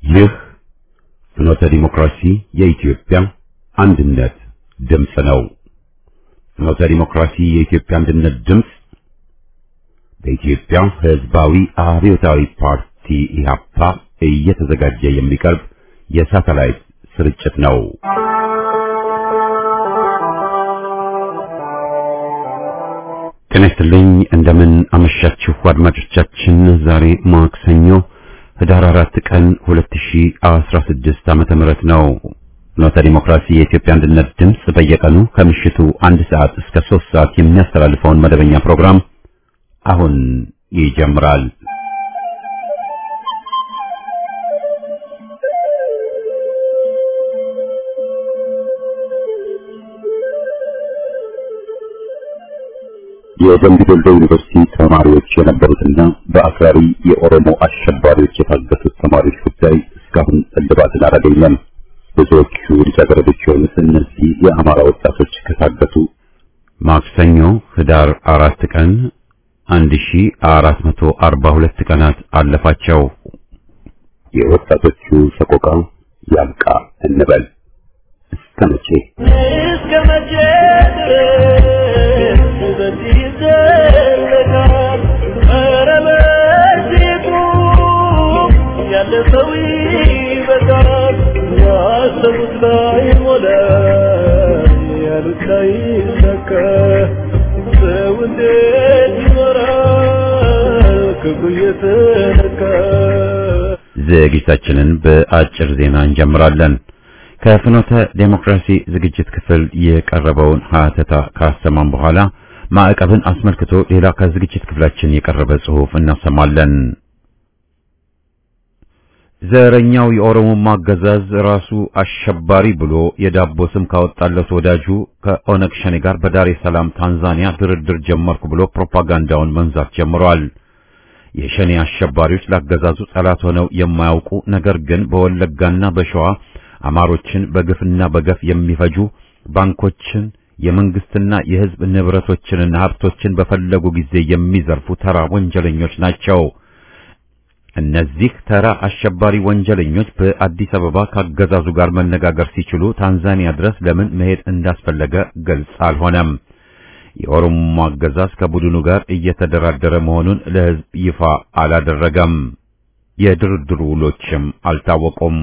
ይህ ፍኖተ ዲሞክራሲ የኢትዮጵያ አንድነት ድምፅ ነው። ፍኖተ ዲሞክራሲ የኢትዮጵያ አንድነት ድምፅ በኢትዮጵያ ሕዝባዊ አብዮታዊ ፓርቲ ኢህአፓ እየተዘጋጀ የሚቀርብ የሳተላይት ስርጭት ነው። ጤና ይስጥልኝ። እንደምን አመሻችሁ አድማጮቻችን። ዛሬ ማክሰኞ ህዳር አራት ቀን 2016 ዓመተ ምህረት ነው። ፍኖተ ዲሞክራሲ የኢትዮጵያ አንድነት ድምፅ በየቀኑ ከምሽቱ አንድ ሰዓት እስከ ሶስት ሰዓት የሚያስተላልፈውን መደበኛ ፕሮግራም አሁን ይጀምራል። የደምቢ ዶሎ ዩኒቨርሲቲ ተማሪዎች የነበሩትና በአክራሪ የኦሮሞ አሸባሪዎች የታገቱት ተማሪዎች ጉዳይ እስካሁን እልባትን አላገኘም። ብዙዎቹ ልጃገረዶች የሆኑት እነዚህ የአማራ ወጣቶች ከታገቱ ማክሰኞ ህዳር አራት ቀን 1442 ቀናት አለፋቸው። የወጣቶቹ ሰቆቃ ያብቃ እንበል። እስከ መቼ እስከ መቼ ድረስ በዚህ ይዘለቃል? ኧረ በዚህ ቁም፣ ያለ ሰው ይበቃል። ያሰቡት ላይ ሞላ፣ ያሉት ላይ ይሳካ። ሰው እንዴት ይኖራል ክፉ እየተነካ? ዝግጅታችንን በአጭር ዜና እንጀምራለን። ከፍኖተ ዴሞክራሲ ዝግጅት ክፍል የቀረበውን ሀተታ ካሰማን በኋላ ማዕቀብን አስመልክቶ ሌላ ከዝግጅት ክፍላችን የቀረበ ጽሑፍ እናሰማለን። ዘረኛው የኦሮሞማ አገዛዝ ራሱ አሸባሪ ብሎ የዳቦ ስም ካወጣለት ወዳጁ ከኦነግ ሸኔ ጋር በዳሬ ሰላም ታንዛኒያ ድርድር ጀመርኩ ብሎ ፕሮፓጋንዳውን መንዛት ጀምሯል። የሸኔ አሸባሪዎች ላገዛዙ ጠላት ሆነው የማያውቁ ነገር ግን በወለጋና በሸዋ አማሮችን በግፍና በገፍ የሚፈጁ ባንኮችን፣ የመንግስትና የሕዝብ ንብረቶችንና ሀብቶችን በፈለጉ ጊዜ የሚዘርፉ ተራ ወንጀለኞች ናቸው። እነዚህ ተራ አሸባሪ ወንጀለኞች በአዲስ አበባ ካገዛዙ ጋር መነጋገር ሲችሉ ታንዛኒያ ድረስ ለምን መሄድ እንዳስፈለገ ግልጽ አልሆነም። የኦሮሞ አገዛዝ ከቡድኑ ጋር እየተደራደረ መሆኑን ለሕዝብ ይፋ አላደረገም። የድርድሩ ውሎችም አልታወቁም።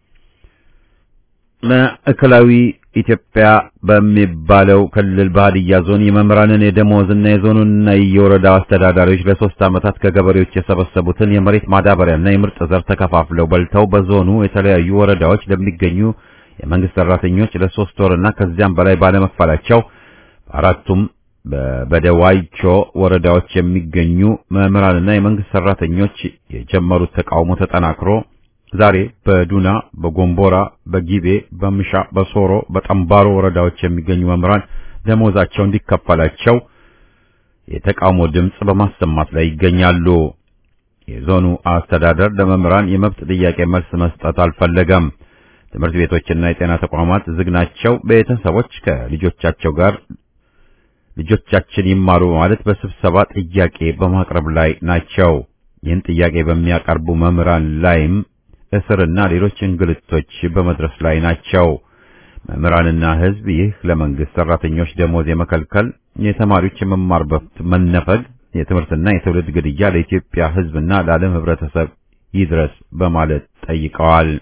ማዕከላዊ ኢትዮጵያ በሚባለው ክልል በሀዲያ ዞን የመምህራንን የደሞዝና የዞኑንና የወረዳው አስተዳዳሪዎች ለሶስት ዓመታት ከገበሬዎች የሰበሰቡትን የመሬት ማዳበሪያና የምርጥ ዘር ተከፋፍለው በልተው በዞኑ የተለያዩ ወረዳዎች ለሚገኙ የመንግስት ሰራተኞች ለሶስት ወርና ከዚያም በላይ ባለመክፈላቸው በአራቱም በበደዋይቾ ወረዳዎች የሚገኙ መምህራንና የመንግስት ሰራተኞች የጀመሩት ተቃውሞ ተጠናክሮ ዛሬ በዱና፣ በጎንቦራ፣ በጊቤ፣ በምሻ፣ በሶሮ፣ በጠምባሮ ወረዳዎች የሚገኙ መምህራን ደሞዛቸው እንዲከፈላቸው የተቃውሞ ድምጽ በማሰማት ላይ ይገኛሉ። የዞኑ አስተዳደር ለመምህራን የመብት ጥያቄ መልስ መስጠት አልፈለገም። ትምህርት ቤቶችና የጤና ተቋማት ዝግ ናቸው። ቤተሰቦች ከልጆቻቸው ጋር ልጆቻችን ይማሩ ማለት በስብሰባ ጥያቄ በማቅረብ ላይ ናቸው። ይህን ጥያቄ በሚያቀርቡ መምህራን ላይም እስርና ሌሎች እንግልቶች በመድረስ ላይ ናቸው። መምህራንና ሕዝብ ይህ ለመንግስት ሰራተኞች ደሞዝ የመከልከል፣ የተማሪዎች የመማር መብት መነፈግ፣ የትምህርትና የትውልድ ግድያ ለኢትዮጵያ ሕዝብና ለዓለም ሕብረተሰብ ይድረስ በማለት ጠይቀዋል።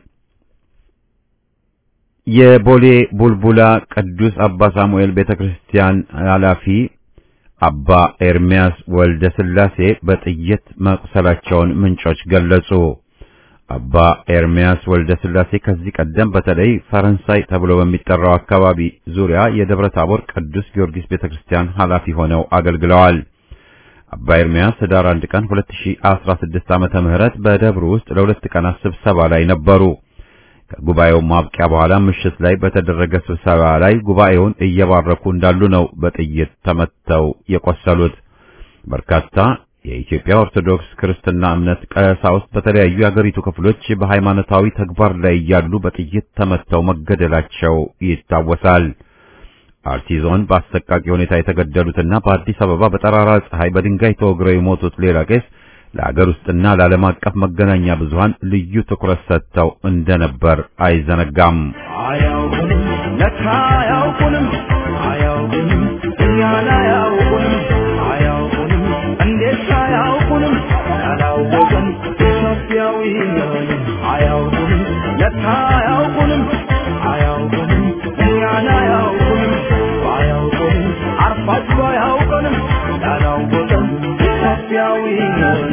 የቦሌ ቡልቡላ ቅዱስ አባ ሳሙኤል ቤተክርስቲያን ኃላፊ አባ ኤርሚያስ ወልደ ስላሴ በጥይት መቁሰላቸውን ምንጮች ገለጹ። አባ ኤርሚያስ ወልደ ስላሴ ከዚህ ቀደም በተለይ ፈረንሳይ ተብሎ በሚጠራው አካባቢ ዙሪያ የደብረ ታቦር ቅዱስ ጊዮርጊስ ቤተክርስቲያን ኃላፊ ሆነው አገልግለዋል። አባ ኤርሚያስ ህዳር 1 ቀን 2016 ዓመተ ምህረት በደብሩ ውስጥ ለሁለት ቀናት ስብሰባ ላይ ነበሩ። ከጉባኤው ማብቂያ በኋላ ምሽት ላይ በተደረገ ስብሰባ ላይ ጉባኤውን እየባረኩ እንዳሉ ነው በጥይት ተመተው የቆሰሉት። በርካታ የኢትዮጵያ ኦርቶዶክስ ክርስትና እምነት ቀሳውስት በተለያዩ የአገሪቱ ክፍሎች በሃይማኖታዊ ተግባር ላይ እያሉ በጥይት ተመተው መገደላቸው ይታወሳል። አርሲ ዞን በአሰቃቂ ሁኔታ የተገደሉትና በአዲስ አበባ በጠራራ ፀሐይ በድንጋይ ተወግረው የሞቱት ሌላ ቄስ ለአገር ውስጥና ለዓለም አቀፍ መገናኛ ብዙሃን ልዩ ትኩረት ሰጥተው እንደነበር አይዘነጋም። አያውቁንም ለካ አያውቁንም አያውቁንም እኛን አያውቁንም አያውቁንም እንዴት አያውቁንም ያላወቅን ኢትዮጵያዊ ነን አያውቁንም ለካ አያውቁንም አያውቁንም እኛን አያውቁንም አያውቁንም አርፋችሁ አያውቁንም ያላወቅን ኢትዮጵያዊ ነን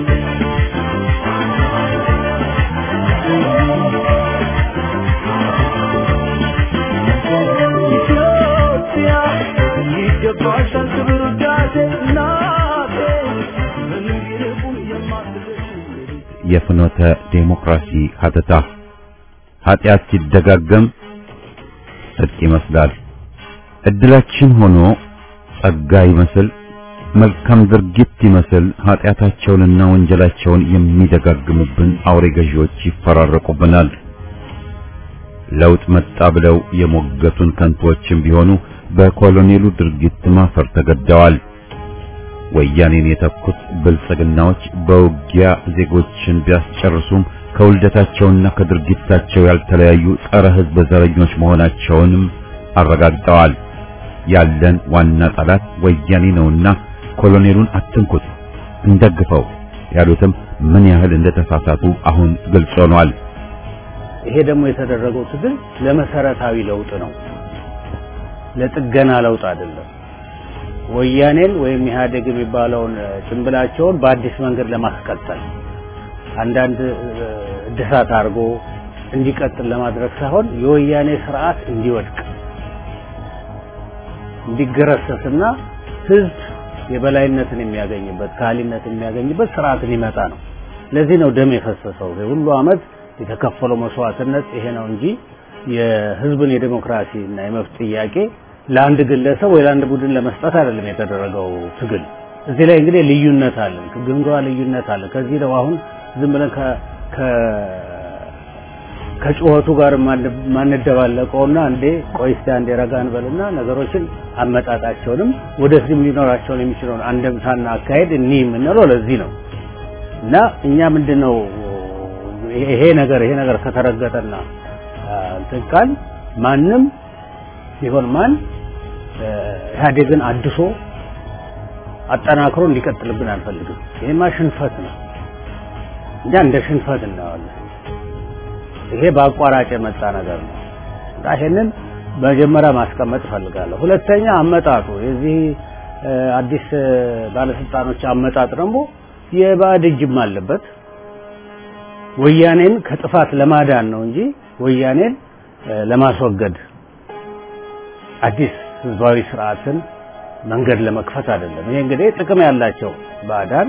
ኢትዮጵያ ይገባሻል ክብር ውዳሴ እናቴ ምንም ቢርቁም የማትደርሺ የፍኖተ ዴሞክራሲ ሀተታ ኃጢአት ሲደጋገም ጽድቅ ይመስላል። እድላችን ሆኖ ጸጋ ይመስል መልካም ድርጊት ይመስል ኃጢአታቸውንና ወንጀላቸውን የሚደጋግሙብን አውሬ ገዢዎች ይፈራረቁብናል። ለውጥ መጣ ብለው የሞገቱን ከንቶችም ቢሆኑ በኮሎኔሉ ድርጊት ማፈር ተገደዋል። ወያኔን የተኩት ብልጽግናዎች በውጊያ ዜጎችን ቢያስጨርሱም ከውልደታቸውና ከድርጊታቸው ያልተለያዩ ጸረ ሕዝብ ዘረኞች መሆናቸውንም አረጋግጠዋል። ያለን ዋና ጠላት ወያኔ ነውና ኮሎኔሉን አትንኩት፣ እንደግፈው ያሉትም ምን ያህል እንደተሳሳቱ አሁን ግልጽ ሆኗል። ይሄ ደግሞ የተደረገው ትግል ለመሰረታዊ ለውጥ ነው፣ ለጥገና ለውጥ አይደለም። ወያኔን ወይም ኢህአዴግ የሚባለውን ጭንብላቸውን በአዲስ መንገድ ለማስቀጠል አንዳንድ እድሳት አድርጎ እንዲቀጥል ለማድረግ ሳይሆን የወያኔ ስርዓት እንዲወድቅ እንዲገረሰስና ህዝብ የበላይነትን የሚያገኝበት ካህሊነትን የሚያገኝበት ስርዓት ሊመጣ ነው። ለዚህ ነው ደም የፈሰሰው። ሁሉ አመት የተከፈለው መስዋዕትነት ይሄ ነው እንጂ የህዝብን የዲሞክራሲ እና የመብት ጥያቄ ለአንድ ግለሰብ ወይ ለአንድ ቡድን ለመስጠት አይደለም የተደረገው ትግል። እዚህ ላይ እንግዲህ ልዩነት አለን፣ ግምገማ ልዩነት አለን። ከዚህ ነው አሁን ዝም ብለን ከ ከጩኸቱ ጋር ማንደባለቀውና እንዴ ቆይ እስቲ አንዴ ረጋ እንበልና ነገሮችን አመጣጣቸውንም ወደፊትም ሊኖራቸውን የሚችለውን አንደምታና አካሄድ እኒህ የምንለው ለዚህ ነው እና እኛ ምንድነው ይሄ ነገር ይሄ ነገር ከተረገጠና እንትን ካል ማንም ቢሆን ማን ኢህአዴግን አድሶ አጠናክሮ እንዲቀጥልብን አንፈልግም። ይሄማ ሽንፈት ነው። እኛ እንደ ሽንፈት እናየዋለን። ይሄ በአቋራጭ የመጣ ነገር ነው እና ይሄንን መጀመሪያ ማስቀመጥ እፈልጋለሁ። ሁለተኛ አመጣጡ የዚህ አዲስ ባለስልጣኖች አመጣጥ ደግሞ የባዕድ እጅም አለበት። ወያኔን ከጥፋት ለማዳን ነው እንጂ ወያኔን ለማስወገድ አዲስ ህዝባዊ ስርዓትን መንገድ ለመክፈት አይደለም። ይሄ እንግዲህ ጥቅም ያላቸው ባዕዳን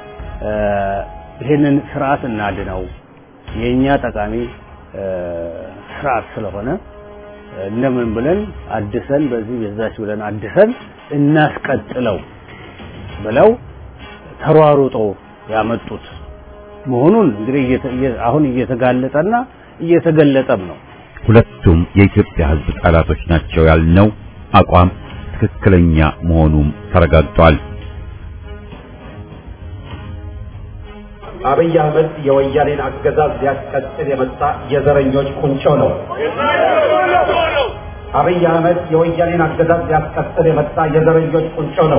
ይሄንን ስርዓት እናድነው የኛ ጠቃሚ ስርዓት ስለሆነ እንደምን ብለን አድሰን በዚህ በዛች ብለን አድሰን እናስቀጥለው ብለው ተሯሩጦ ያመጡት መሆኑን እንግዲህ አሁን እየተጋለጠና እየተገለጠም ነው። ሁለቱም የኢትዮጵያ ህዝብ ጠላቶች ናቸው ያልነው አቋም ትክክለኛ መሆኑም ተረጋግጧል። አብይ አህመድ የወያኔን አገዛዝ ሊያስቀጥል የመጣ የዘረኞች ቁንጮ ነው። አብይ አህመድ የወያኔን አገዛዝ ሊያስቀጥል የመጣ የዘረኞች ቁንጮ ነው።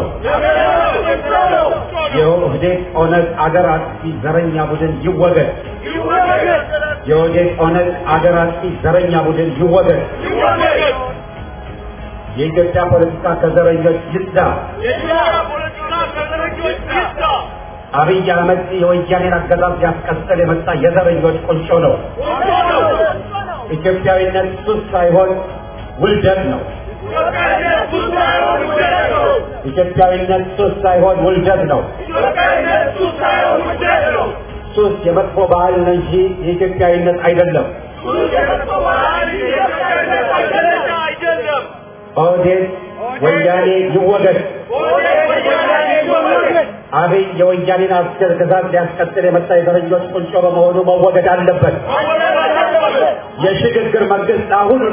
የኦህዴድ ኦነግ አገር አጥፊ ዘረኛ ቡድን ይወገድ። የኦህዴድ ኦነግ አገር አጥፊ ዘረኛ ቡድን ይወገድ። የኢትዮጵያ ፖለቲካ ከዘረኞች ይጽዳ። አብይ አህመድ የወያኔን አገዛዝ ሊያስቀጥል የመጣ የዘረኞች ቁንጮ ነው። ኢትዮጵያዊነት ሱስ ሳይሆን ውልደት ነው። ኢትዮጵያዊነት ሱስ ሳይሆን ውልደት ነው። ሱስ የመጥፎ ባህል ነው እንጂ የኢትዮጵያዊነት አይደለም። ኦህዴድ ወያኔ ይወገድ። አብይ የወያኔን አገዛዝ ሊያስቀጥል የመጣ የዘረኞች ቁንጮ በመሆኑ መወገድ አለበት። የሽግግር መንግስት አሁኑኑ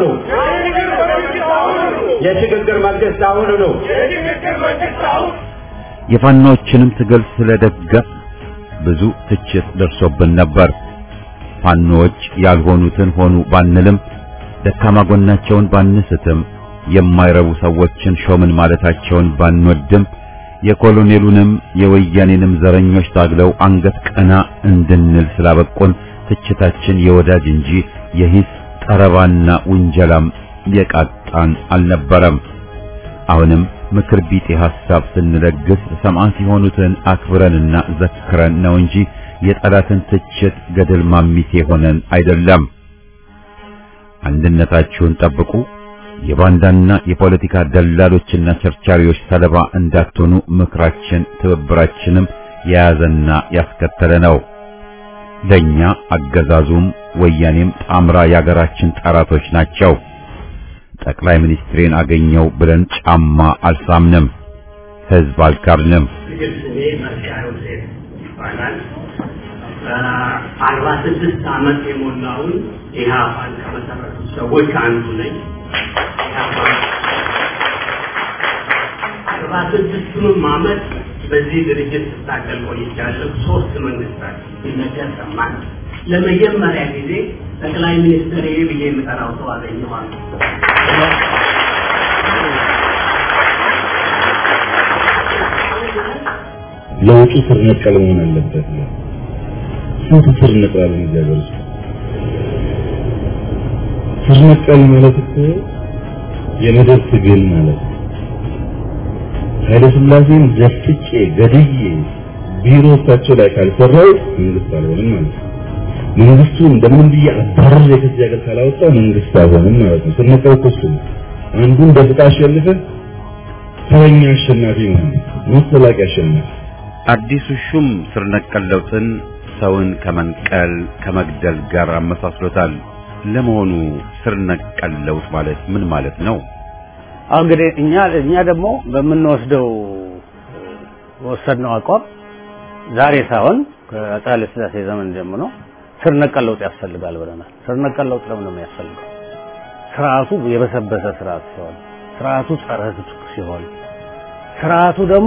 የሽግግር መንግስት አሁኑኑ የፋኖችንም ትግል ስለደገፍ ብዙ ትችት ደርሶብን ነበር። ፋኖዎች ያልሆኑትን ሆኑ ባንልም ደካማ ጎናቸውን ባንስትም የማይረቡ ሰዎችን ሾምን ማለታቸውን ባንወድም የኮሎኔሉንም የወያኔንም ዘረኞች ታግለው አንገት ቀና እንድንል ስላበቁን ትችታችን የወዳጅ እንጂ የሂስ ጠረባና ውንጀላም የቃጣን አልነበረም። አሁንም ምክር ቢጤ ሐሳብ ስንለግስ ሰማዕት የሆኑትን አክብረንና ዘክረን ነው እንጂ የጠላትን ትችት ገደል ማሚቴ ሆነን አይደለም። አንድነታችሁን ጠብቁ፣ የባንዳና የፖለቲካ ደላሎችና ቸርቻሪዎች ሰለባ እንዳትሆኑ ምክራችን ትብብራችንም የያዘና ያስከተለ ነው። ለኛ አገዛዙም ወያኔም ጣምራ የአገራችን ጠላቶች ናቸው። ጠቅላይ ሚኒስትሬን አገኘው ብለን ጫማ አልሳምንም፣ ህዝብ አልካድንም። ስሜ መርሲያ ዮሴፍ ይባላል። አርባ ስድስት ዓመት የሞላውን ኢህአፓን ከመሰረቱት ሰዎች አንዱ ነኝ። አርባ ስድስቱንም ዓመት በዚህ ድርጅት ስታገል ቆይቻለሁ። ሶስት መንግስታት ሲነገር ሰማን። ለመጀመሪያ ጊዜ ጠቅላይ ሚኒስትር ብዬ የምጠራው ሰው አገኘዋለሁ። ለውጡ ስር ነቀል መሆን አለበት ነው። ስንት ስር ነቅላለን እዚህ ሀገር ውስጥ? ስር ነቀል ማለት እኮ የመደብ ትግል ማለት ነው። ኃይለ ሥላሴን ዘፍጬ ገድዬ ቢሮ እሳቸው ላይ ካልሰራው መንግስት አልሆንም ማለት ነው። መንግስቱ እንደምንም ብዬ አባረር ከዚህ ሀገር ካላወጣው መንግስት አልሆንም ማለት ነው። ስር ነቀል እኮ እሱ ነው። አንዱን ደፍጣ አሸንፈህ ተረኛ አሸናፊ መሆን መሰላቂ አሸናፊ አዲሱ ሹም ስር ነቀል ለውጥን ሰውን ከመንቀል ከመግደል ጋር አመሳስሎታል። ለመሆኑ ስር ነቀል ለውጥ ማለት ምን ማለት ነው? አሁን እንግዲህ እኛ እኛ ደግሞ በምንወስደው ወሰድነው አቋም ዛሬ ሳይሆን ከአፄ ኃይለ ሥላሴ ዘመን ጀምሮ ስር ነቀል ለውጥ ያስፈልጋል ብለናል። ስር ነቀል ለውጥ ለምን ነው የሚያስፈልገው? ስርዓቱ የበሰበሰ ስርዓት ሲሆን፣ ስርዓቱ ጸረ ሕዝብ ሲሆን፣ ስርዓቱ ደግሞ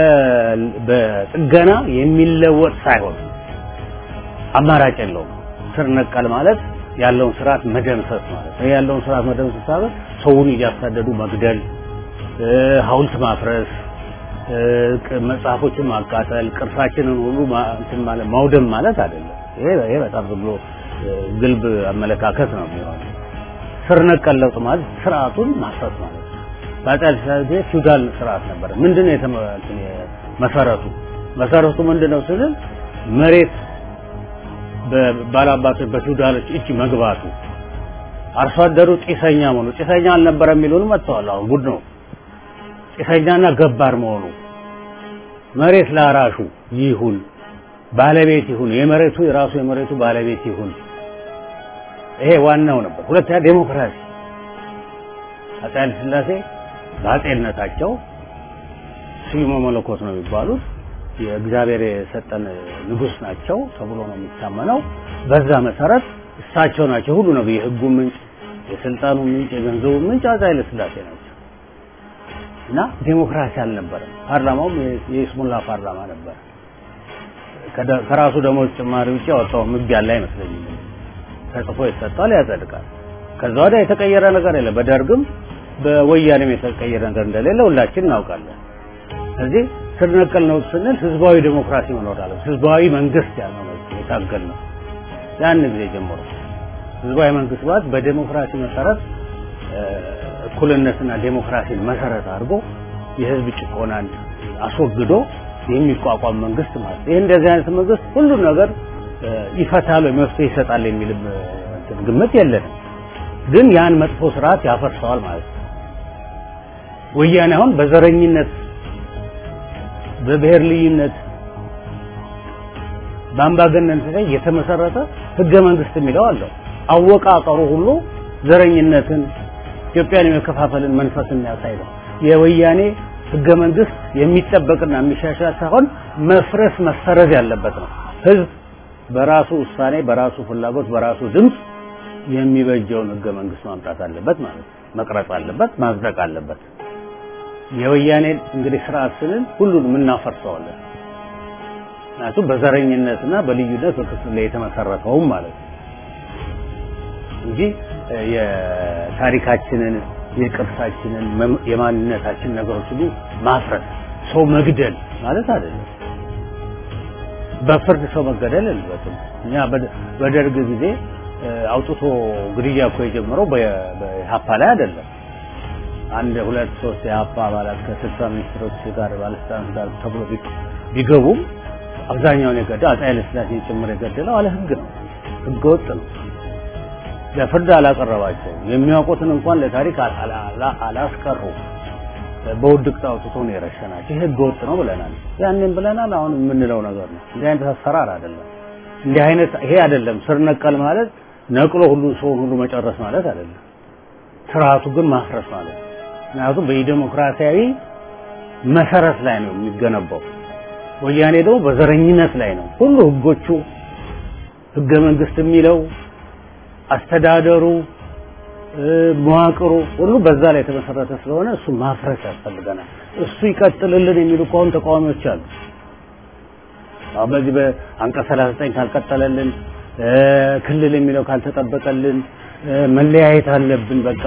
በጥገና የሚለወጥ ሳይሆን አማራጭ የለውም። ስር ነቀል ማለት ያለውን ስርዓት መደምሰስ ማለት ነው። ያለውን ስርዓት መደምሰስ ማለት ሰውን እያሳደዱ መግደል፣ ሐውልት ማፍረስ፣ መጽሐፎችን ማቃጠል፣ ቅርሳችንን ሁሉ እንትን ማለት ማውደም ማለት አይደለም። ይሄ ይሄ በጣም ዝም ብሎ ግልብ አመለካከት ነው የሚሆነው። ስር ነቀል ለውጥ ማለት ስርዓቱን ማፍረስ ማለት ነው። በአፄ ኃይለ ሥላሴ ፊውዳል ስርዓት ነበር። ምንድነው መሰረቱ? መሰረቱ ምንድነው ስንል መሬት ባላባቶች በፊውዳሎች እጅ መግባቱ አርሶ አደሩ ጢሰኛ መሆኑ ጢሰኛ አልነበረ የሚሉን መጥተዋል። አሁን ጉድ ነው። ጢሰኛና ገባር መሆኑ መሬት ላራሹ ይሁን ባለቤት ይሁን የመሬቱ የራሱ የመሬቱ ባለቤት ይሁን። ይሄ ዋናው ነበር። ሁለተኛ ዴሞክራሲ አፄ ኃይለ ሥላሴ በአፄነታቸው ስዩመ መለኮት ነው የሚባሉት የእግዚአብሔር የሰጠን ንጉስ ናቸው ተብሎ ነው የሚታመነው። በዛ መሰረት እሳቸው ናቸው ሁሉ ነው የህጉ ምንጭ፣ የስልጣኑ ምንጭ፣ የገንዘቡ ምንጭ አፄ ኃይለ ሥላሴ ናቸው እና ዴሞክራሲ አልነበረም። ፓርላማውም የይስሙላ ፓርላማ ነበር። ከራሱ ደግሞ ጭማሪ ውጭ ያወጣው ህግ ያለ አይመስለኝም። ተጽፎ ይሰጣል፣ ያጸድቃል። ከዛ ወዲያ የተቀየረ ነገር የለም። በደርግም በወያኔም የተቀየረ ነገር እንደሌለ ሁላችን እናውቃለን። ስለዚህ ስር ነቀል ነው ስንል ህዝባዊ ዴሞክራሲ መኖር አለ። ህዝባዊ መንግስት ያለው ነው የታገል ነው ያን ጊዜ ጀምሮ ህዝባዊ መንግስት ማለት በዴሞክራሲ መሰረት እኩልነትና ዴሞክራሲን መሰረት አድርጎ የህዝብ ጭቆናን አስወግዶ የሚቋቋም መንግስት ማለት ይህ እንደዚህ አይነት መንግስት ሁሉም ነገር ይፈታል ወይ መፍትሄ ይሰጣል የሚል ግምት የለንም። ግን ያን መጥፎ ስርዓት ያፈርሰዋል ማለት ነው። ወያኔ አሁን በዘረኝነት በብሔር ልዩነት በአምባገነን ላይ የተመሰረተ ህገ መንግስት የሚለው አለው። አወቃቀሩ ሁሉ ዘረኝነትን፣ ኢትዮጵያን የመከፋፈልን መንፈስ የሚያሳይ ነው። የወያኔ ህገ መንግስት የሚጠበቅና የሚሻሻል ሳይሆን መፍረስ መሰረዝ ያለበት ነው። ህዝብ በራሱ ውሳኔ፣ በራሱ ፍላጎት፣ በራሱ ድምፅ የሚበጀውን ህገ መንግስት ማምጣት አለበት ማለት ነው። መቅረጽ አለበት፣ ማጽደቅ አለበት። የወያኔ እንግዲህ ስርዓት ስንል ሁሉንም እናፈርሰዋለን። ምክንያቱም በዘረኝነትና በልዩነት በክፍል ላይ የተመሰረተውም ማለት ነው እንጂ የታሪካችንን የቅርሳችንን የማንነታችን ነገሮች ሁሉ ማፍረስ ሰው መግደል ማለት አይደለም። በፍርድ ሰው መገደል የለበትም። እኛ በደርግ ጊዜ አውጥቶ ግድያ እኮ የጀመረው በኢህአፓ ላይ አይደለም። አንድ ሁለት ሶስት የኢህአፓ አባላት ከስልሳ ሚኒስትሮች ጋር ባለስልጣናት ጋር ተብሎ ቢገቡም አብዛኛውን የገደለው አፄ ኃይለሥላሴን ጭምር የገደለው አለ ህግ ነው፣ ህገ ወጥ ነው። ለፍርድ አላቀረባቸው የሚያውቁትን እንኳን ለታሪክ አላስቀሩ። በውድቅት አውጥቶ ነው የረሸናቸው። ይህ ህገ ወጥ ነው ብለናል፣ ያንን ብለናል። አሁን የምንለው ነገር ነው። እንዲህ አይነት አሰራር አይደለም። እንዲህ አይነት ይሄ አይደለም። ስር ነቀል ማለት ነቅሎ ሁሉ ሰውን ሁሉ መጨረስ ማለት አይደለም። ስርዓቱ ግን ማፍረስ ማለት ነው። ምክንያቱም በዲሞክራሲያዊ መሰረት ላይ ነው የሚገነባው። ወያኔ ደግሞ በዘረኝነት ላይ ነው። ሁሉ ህጎቹ ህገ መንግስት የሚለው አስተዳደሩ መዋቅሩ ሁሉ በዛ ላይ የተመሰረተ ስለሆነ እሱ ማፍረስ ያስፈልገናል። እሱ ይቀጥልልን የሚሉ እኮ አሁን ተቃዋሚዎች አሉ። አሁን በዚህ በአንቀጽ 39 ካልቀጠለልን፣ ክልል የሚለው ካልተጠበቀልን፣ መለያየት አለብን በቃ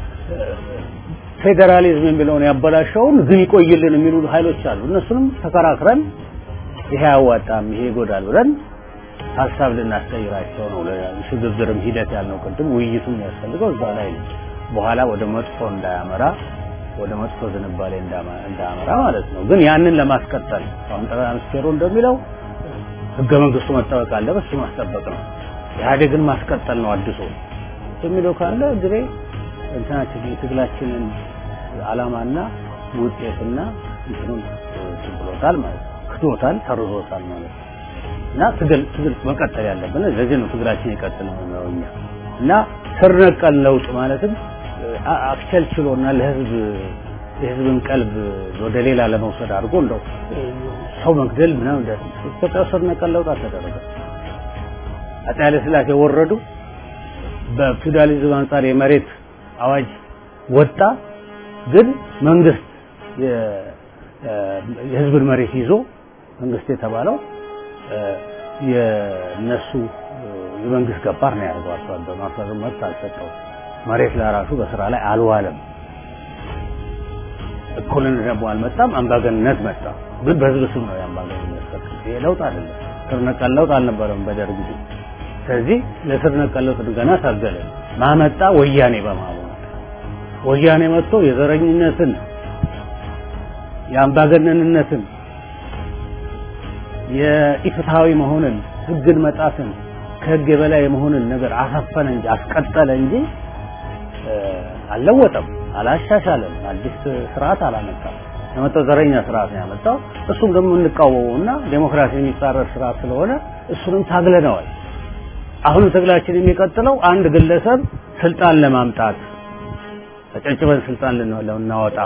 ፌዴራሊዝም የሚለውን ያበላሸውን ግን ይቆይልን የሚሉ ኃይሎች አሉ። እነሱንም ተከራክረን ይሄ አያዋጣም፣ ይሄ ይጎዳል ብለን ሀሳብ ልናስቀይራቸው ነው። ሽግግርም ሂደት ያልነው ቅድም ውይይቱ የሚያስፈልገው እዛ ላይ ነው። በኋላ ወደ መጥፎ እንዳያመራ ወደ መጥፎ ዝንባሌ እንዳያመራ ማለት ነው። ግን ያንን ለማስቀጠል አሁን ጠቅላይ ሚኒስቴሩ እንደሚለው ህገ መንግስቱ መጠበቅ አለበት፣ እሱ ማስጠበቅ ነው። ኢህአዴግን ማስቀጠል ነው አድሶ የሚለው ካለ እንግዲህ እንትናችን የትግላችንን አላማና ውጤትና እንትኑን ብሎታል ማለት ነው። ክዶታል፣ ሰርዞታል ማለት ነው። እና ትግል ትግል መቀጠል ያለብን ለዚህ ነው ትግላችን ይቀጥል ነው እኛ እና ስር ነቀል ለውጥ ማለትም አክቸልችሎና ለህዝብ የህዝብን ቀልብ ወደ ሌላ ለመውሰድ አድርጎ እንደው ሰው መግደል ምናምን ኢትዮጵያ ስር ነቀል ለውጥ አልተደረገ። አፄ ኃይለ ሥላሴ ወረዱ። በፊውዳሊዝም አንጻር የመሬት አዋጅ ወጣ። ግን መንግስት የህዝብን መሬት ይዞ መንግስት የተባለው የነሱ የመንግስት ገባር ነው ያደርገው። አርሶ አደሩ አርሶ አደሩ መብት አልሰጠው። መሬት ለራሱ በስራ ላይ አልዋለም። እኩልነት ደግሞ አልመጣም። አምባገንነት መጣ። ግን በህዝብ ስም ነው የአምባገንነት ሰጥ። ይሄ ለውጥ አይደለም። ስር ነቀል ለውጥ አልነበረም በደርግ ጊዜ። ስለዚህ ለስር ነቀል ለውጥ ገና ታገለ። ማመጣ ወያኔ በማለት ወያኔ መጥቶ የዘረኝነትን የአምባገነንነትን የኢፍትሃዊ መሆንን ህግን መጣትን ከህግ የበላይ የመሆንን ነገር አሰፈነ እንጂ አስቀጠለ እንጂ አልለወጠም፣ አላሻሻለም፣ አዲስ ስርዓት አላመጣም። የመጣው ዘረኛ ስርዓት ነው ያመጣው። እሱም ደግሞ እንቃወመውና ዴሞክራሲ የሚጻረር ስርዓት ስለሆነ እሱንም ታግለነዋል። አሁንም ትግላችን የሚቀጥለው አንድ ግለሰብ ስልጣን ለማምጣት ተጨጭበን ስልጣን ልናወጣ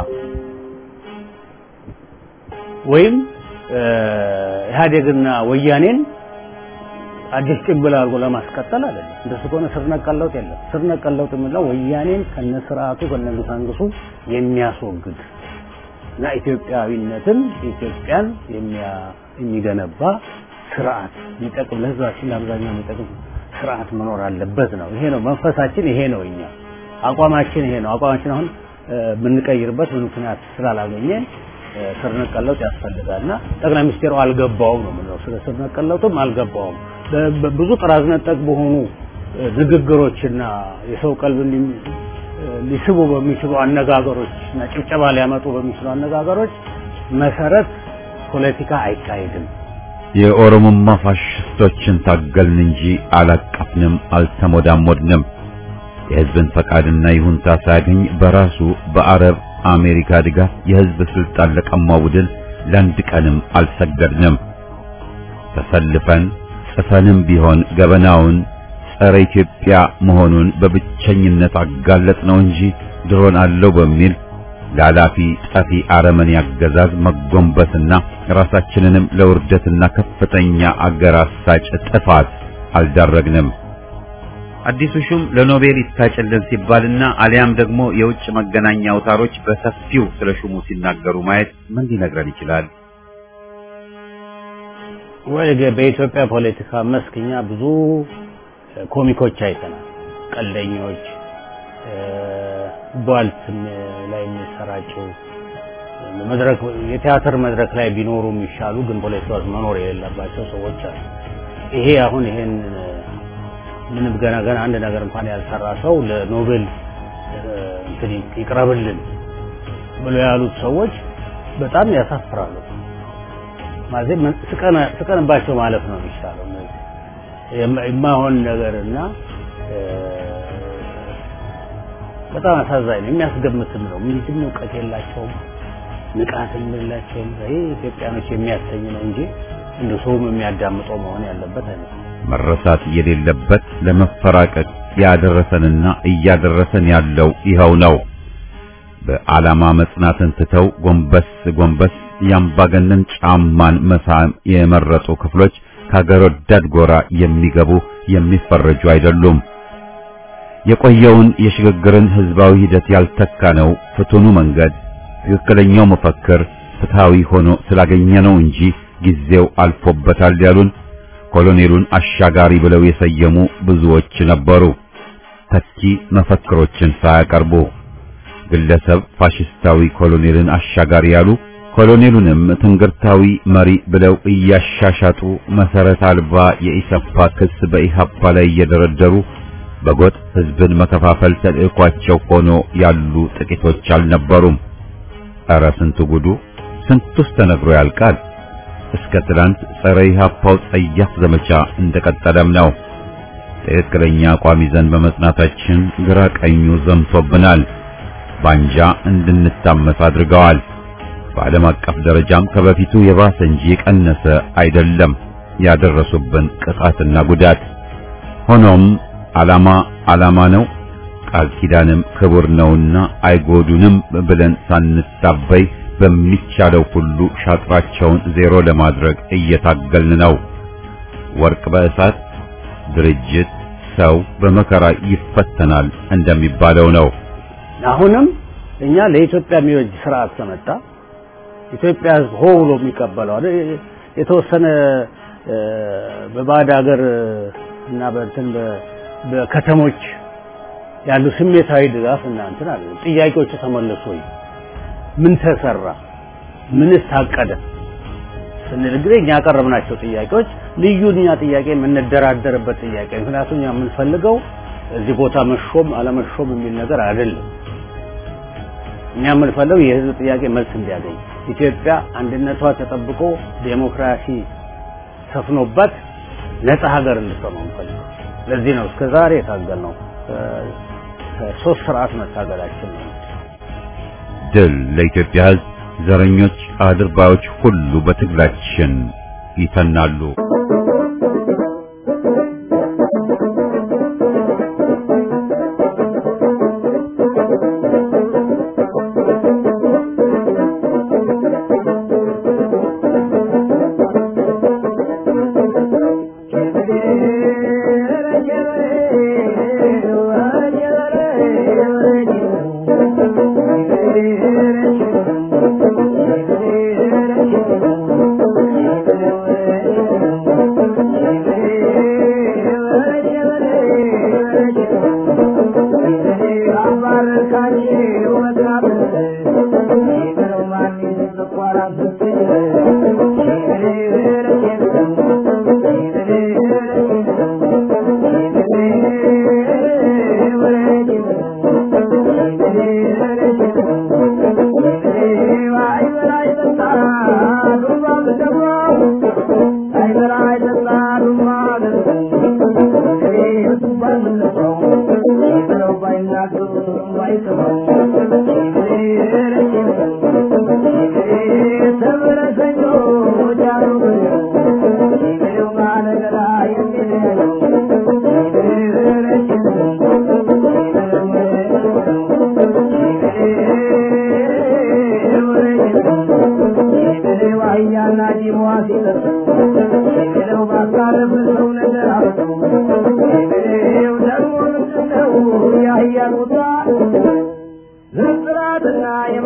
ወይም ኢህአዴግና ወያኔን አዲስ ጭንብል አድርጎ ለማስቀጠል አይደለም። እንደሱ ከሆነ ስር ነቀል ለውጥ የለም። ስር ነቀል ለውጥ የምንለው ወያኔን ከነስርዓቱ ከነግሳንግሱ የሚያስወግድ እና ኢትዮጵያዊነትን ኢትዮጵያን የሚገነባ ስርዓት የሚጠቅም ለህዝባችን ለአብዛኛው የሚጠቅም ስርዓት መኖር አለበት ነው። ይሄ ነው መንፈሳችን፣ ይሄ ነው እኛ አቋማችን፣ ይሄ ነው አቋማችን። አሁን የምንቀይርበት ምክንያት ስላላገኘን ስር ነቀል ለውጥ ያስፈልጋልና ጠቅላይ ሚኒስቴሩ አልገባውም ነው የምንለው። ስለ ስር ነቀል ለውጥም አልገባውም። ብዙ ጥራዝ ነጠቅ በሆኑ ንግግሮችና የሰው ቀልብ ሊስቡ በሚችሉ አነጋገሮች እና ጭብጨባ ሊያመጡ በሚችሉ አነጋገሮች መሰረት ፖለቲካ አይካሄድም። የኦሮሞማ ፋሽስቶችን ታገልን እንጂ አላቀፍንም፣ አልተሞዳሞድንም። የህዝብን ፈቃድና ይሁንታ ሳያገኝ በራሱ በአረብ አሜሪካ ድጋፍ የህዝብ ስልጣን ለቀማው ቡድን ለአንድ ቀንም አልሰገድንም። ተሰልፈን ጽፈንም ቢሆን ገበናውን ጸረ ኢትዮጵያ መሆኑን በብቸኝነት አጋለጥ ነው እንጂ ድሮን አለው በሚል ላላፊ ጠፊ አረመኔ አገዛዝ መጎንበስና ራሳችንንም ለውርደትና ከፍተኛ አገር አሳጭ ጥፋት አልዳረግንም። አዲሱ ሹም ለኖቤል ይታጭልን ሲባልና አሊያም ደግሞ የውጭ መገናኛ አውታሮች በሰፊው ስለ ሹሙ ሲናገሩ ማየት ምን ሊነግረን ይችላል? ወይ በኢትዮጵያ ፖለቲካ መስክ እኛ ብዙ ኮሚኮች አይተናል። ቀልደኞች፣ ቧልት ላይ የሚሰራጩ መድረክ የቲያትር መድረክ ላይ ቢኖሩ የሚሻሉ ግን ፖለቲካ ውስጥ መኖር የሌለባቸው ሰዎች አሉ። ይሄ አሁን ይሄን ምንም ገና ገና አንድ ነገር እንኳን ያልሰራ ሰው ለኖቤል እንትን ይቅረብልን ብሎ ያሉት ሰዎች በጣም ያሳፍራሉ። ማለት ስቀንባቸው ማለፍ ነው የሚሻለው። የማይሆን ነገርና በጣም አሳዛኝ ነው። የሚያስገምትም ነው። ምንም እውቀት የላቸውም፣ ንቃትም የላቸውም። ይሄ ኢትዮጵያኖች የሚያሰኝ ነው እንጂ እንደ ሰውም የሚያዳምጠው መሆን ያለበት አይነት መረሳት የሌለበት ለመፈራቀቅ ያደረሰንና እያደረሰን ያለው ይኸው ነው። በዓላማ መጽናትን ትተው ጎንበስ ጎንበስ የአምባገነን ጫማን መሳም የመረጡ ክፍሎች ከሀገር ወዳድ ጎራ የሚገቡ የሚፈረጁ አይደሉም። የቆየውን የሽግግርን ህዝባዊ ሂደት ያልተካ ነው ፍቱኑ መንገድ ትክክለኛው መፈክር ፍትሃዊ ሆኖ ስላገኘ ነው እንጂ ጊዜው አልፎበታል ያሉን ኮሎኔሉን አሻጋሪ ብለው የሰየሙ ብዙዎች ነበሩ። ተኪ መፈክሮችን ሳያቀርቡ ግለሰብ ፋሽስታዊ ኮሎኔልን አሻጋሪ ያሉ ኮሎኔሉንም ትንግርታዊ መሪ ብለው እያሻሻጡ መሰረት አልባ የኢሰፓ ክስ በኢሃፓ ላይ እየደረደሩ በጎጥ ህዝብን መከፋፈል ተልዕኳቸው ሆኖ ያሉ ጥቂቶች አልነበሩም። ኧረ ስንቱ ጉዱ! ስንቱስ ተነግሮ ያልቃል። እስከ ትላንት ጸረ ኢሃፓው ጸያፍ ዘመቻ እንደቀጠለም ነው። ትክክለኛ አቋም ይዘን በመጽናታችን ግራ ቀኙ ዘምቶብናል። ባንጃ እንድንታመስ አድርገዋል። በዓለም አቀፍ ደረጃም ከበፊቱ የባሰ እንጂ የቀነሰ አይደለም ያደረሱብን ቅጣትና ጉዳት። ሆኖም ዓላማ ዓላማ ነው፣ ቃል ኪዳንም ክቡር ነውና አይጎዱንም ብለን ሳንታበይ በሚቻለው ሁሉ ሻጥራቸውን ዜሮ ለማድረግ እየታገልን ነው። ወርቅ በእሳት ድርጅት ሰው በመከራ ይፈተናል እንደሚባለው ነው። አሁንም እኛ ለኢትዮጵያ የሚበጅ ስርዓት ከመጣ ኢትዮጵያ ሕዝብ ሆ ብሎ የሚቀበለው አይደል? የተወሰነ በባዕድ ሀገር እና በእንትን በከተሞች ያሉ ስሜታዊ ድጋፍ እና እንትን አለ። ጥያቄዎቹ ተመለሱ ወይ? ምን ተሰራ? ምንስ ታቀደ? ስንል እንግዲህ እኛ ያቀረብናቸው ጥያቄዎች ልዩ እኛ ጥያቄ የምንደራደርበት ጥያቄ ምክንያቱም እኛ የምንፈልገው እዚህ ቦታ መሾም አለመሾም የሚል ነገር አይደለም። እኛ የምንፈልገው የህዝብ ጥያቄ መልስ እንዲያገኝ ኢትዮጵያ አንድነቷ ተጠብቆ ዴሞክራሲ ሰፍኖባት ነፃ ሀገር እንድትሆን ነው የምንፈልገው። ለዚህ ነው እስከ ዛሬ የታገልነው ከሶስት ስርዓት መታገላችን ነው። ድል ለኢትዮጵያ ህዝብ። ዘረኞች አድርባዮች ሁሉ በትግላችን ይተናሉ።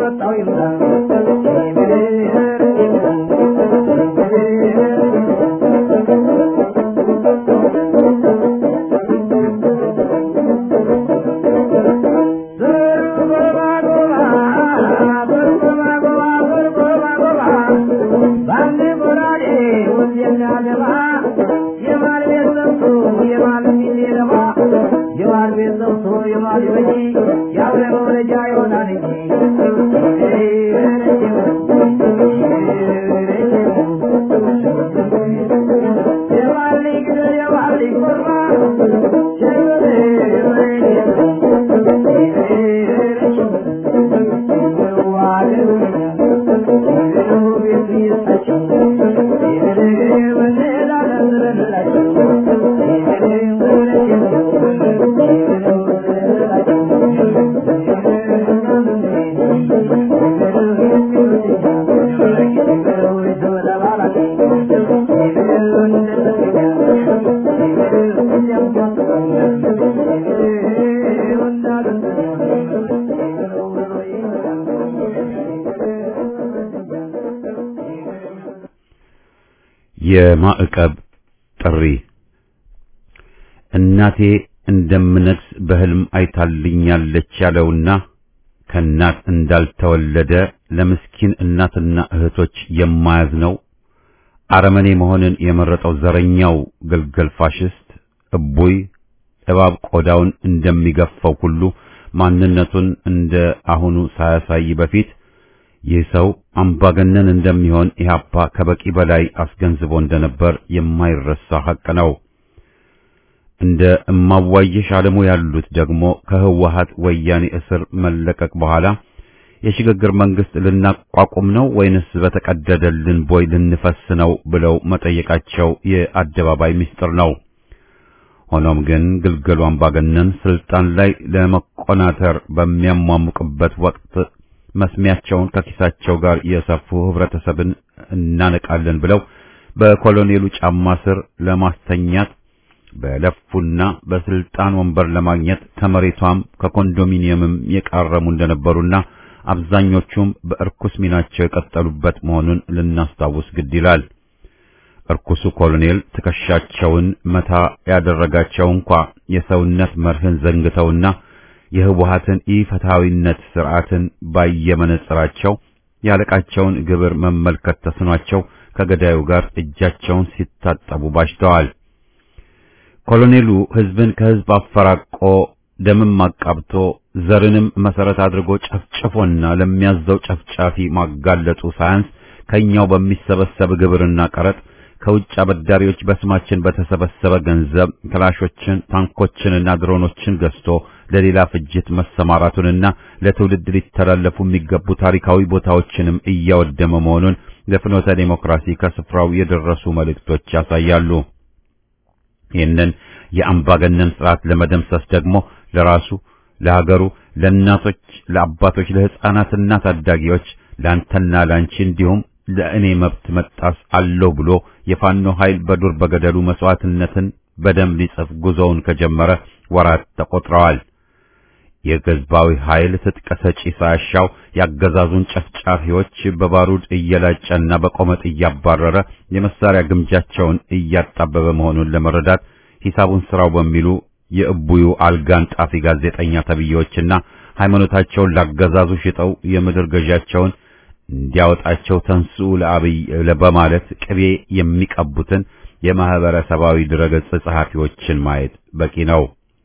የመጣው ይምጣ የማር ቤት ዘውቶ የማር በጂ የአብረ መውለጃ ይሆናል እንጂ የማር ልጅ ግደል የማር ልጅ ኮርማ የማዕቀብ ጥሪ እናቴ እንደምነግስ በሕልም አይታልኛለች ያለውና ከእናት እንዳልተወለደ ለምስኪን እናትና እህቶች የማያዝነው አረመኔ መሆንን የመረጠው ዘረኛው ግልገል ፋሽስት እቡይ እባብ ቆዳውን እንደሚገፋው ሁሉ ማንነቱን እንደ አሁኑ ሳያሳይ በፊት ይህ ሰው አምባገነን እንደሚሆን ኢህአፓ ከበቂ በላይ አስገንዝቦ እንደነበር የማይረሳ ሐቅ ነው። እንደ እማዋየሽ አለሙ ያሉት ደግሞ ከህወሀት ወያኔ እስር መለቀቅ በኋላ የሽግግር መንግስት ልናቋቁም ነው ወይንስ በተቀደደልን ቦይ ልንፈስ ነው ብለው መጠየቃቸው የአደባባይ ምስጢር ነው። ሆኖም ግን ግልገሉ አምባገነን ስልጣን ላይ ለመቆናተር በሚያሟሙቅበት ወቅት መስሚያቸውን ከኪሳቸው ጋር የሰፉ ህብረተሰብን እናነቃለን ብለው በኮሎኔሉ ጫማ ስር ለማስተኛት በለፉና በስልጣን ወንበር ለማግኘት ከመሬቷም ከኮንዶሚኒየምም የቃረሙ እንደነበሩና አብዛኞቹም በእርኩስ ሚናቸው የቀጠሉበት መሆኑን ልናስታውስ ግድ ይላል። እርኩሱ ኮሎኔል ትከሻቸውን መታ ያደረጋቸው እንኳ የሰውነት መርህን ዘንግተውና የህወሀትን ኢፍትሐዊነት ስርዓትን ባየመነጽራቸው ያለቃቸውን ግብር መመልከት ተስኗቸው ከገዳዩ ጋር እጃቸውን ሲታጠቡ ባሽተዋል። ኮሎኔሉ ህዝብን ከህዝብ አፈራቆ ደምም አቃብቶ ዘርንም መሰረት አድርጎ ጨፍጭፎና ለሚያዘው ጨፍጫፊ ማጋለጡ ሳያንስ ከኛው በሚሰበሰብ ግብርና ቀረጥ ከውጭ አበዳሪዎች በስማችን በተሰበሰበ ገንዘብ ክላሾችን፣ ታንኮችንና ድሮኖችን ገዝቶ ለሌላ ፍጅት መሰማራቱንና ለትውልድ ሊተላለፉ የሚገቡ ታሪካዊ ቦታዎችንም እያወደመ መሆኑን ለፍኖተ ዴሞክራሲ ከስፍራው የደረሱ መልእክቶች ያሳያሉ። ይህንን የአምባገነን ስርዓት ለመደምሰስ ደግሞ ለራሱ፣ ለሀገሩ፣ ለእናቶች፣ ለአባቶች፣ ለሕፃናትና ታዳጊዎች፣ ለአንተና ለአንቺ እንዲሁም ለእኔ መብት መጣስ አለው ብሎ የፋኖ ኃይል በዱር በገደሉ መስዋዕትነትን በደም ሊጽፍ ጉዞውን ከጀመረ ወራት ተቆጥረዋል። ይህ ህዝባዊ ኃይል ትጥቅ ሰጪ ሳያሻው ያገዛዙን ጨፍጫፊዎች በባሩድ እየላጨና በቆመጥ እያባረረ የመሳሪያ ግምጃቸውን እያጣበበ መሆኑን ለመረዳት ሂሳቡን ስራው በሚሉ የእቡዩ አልጋን ጣፊ ጋዜጠኛ ተብዬዎችና ሃይማኖታቸውን ላገዛዙ ሽጠው የምድር ገዣቸውን እንዲያወጣቸው ተንሱ ለአብይ በማለት ቅቤ የሚቀቡትን የማህበረሰባዊ ድረገጽ ጸሐፊዎችን ማየት በቂ ነው።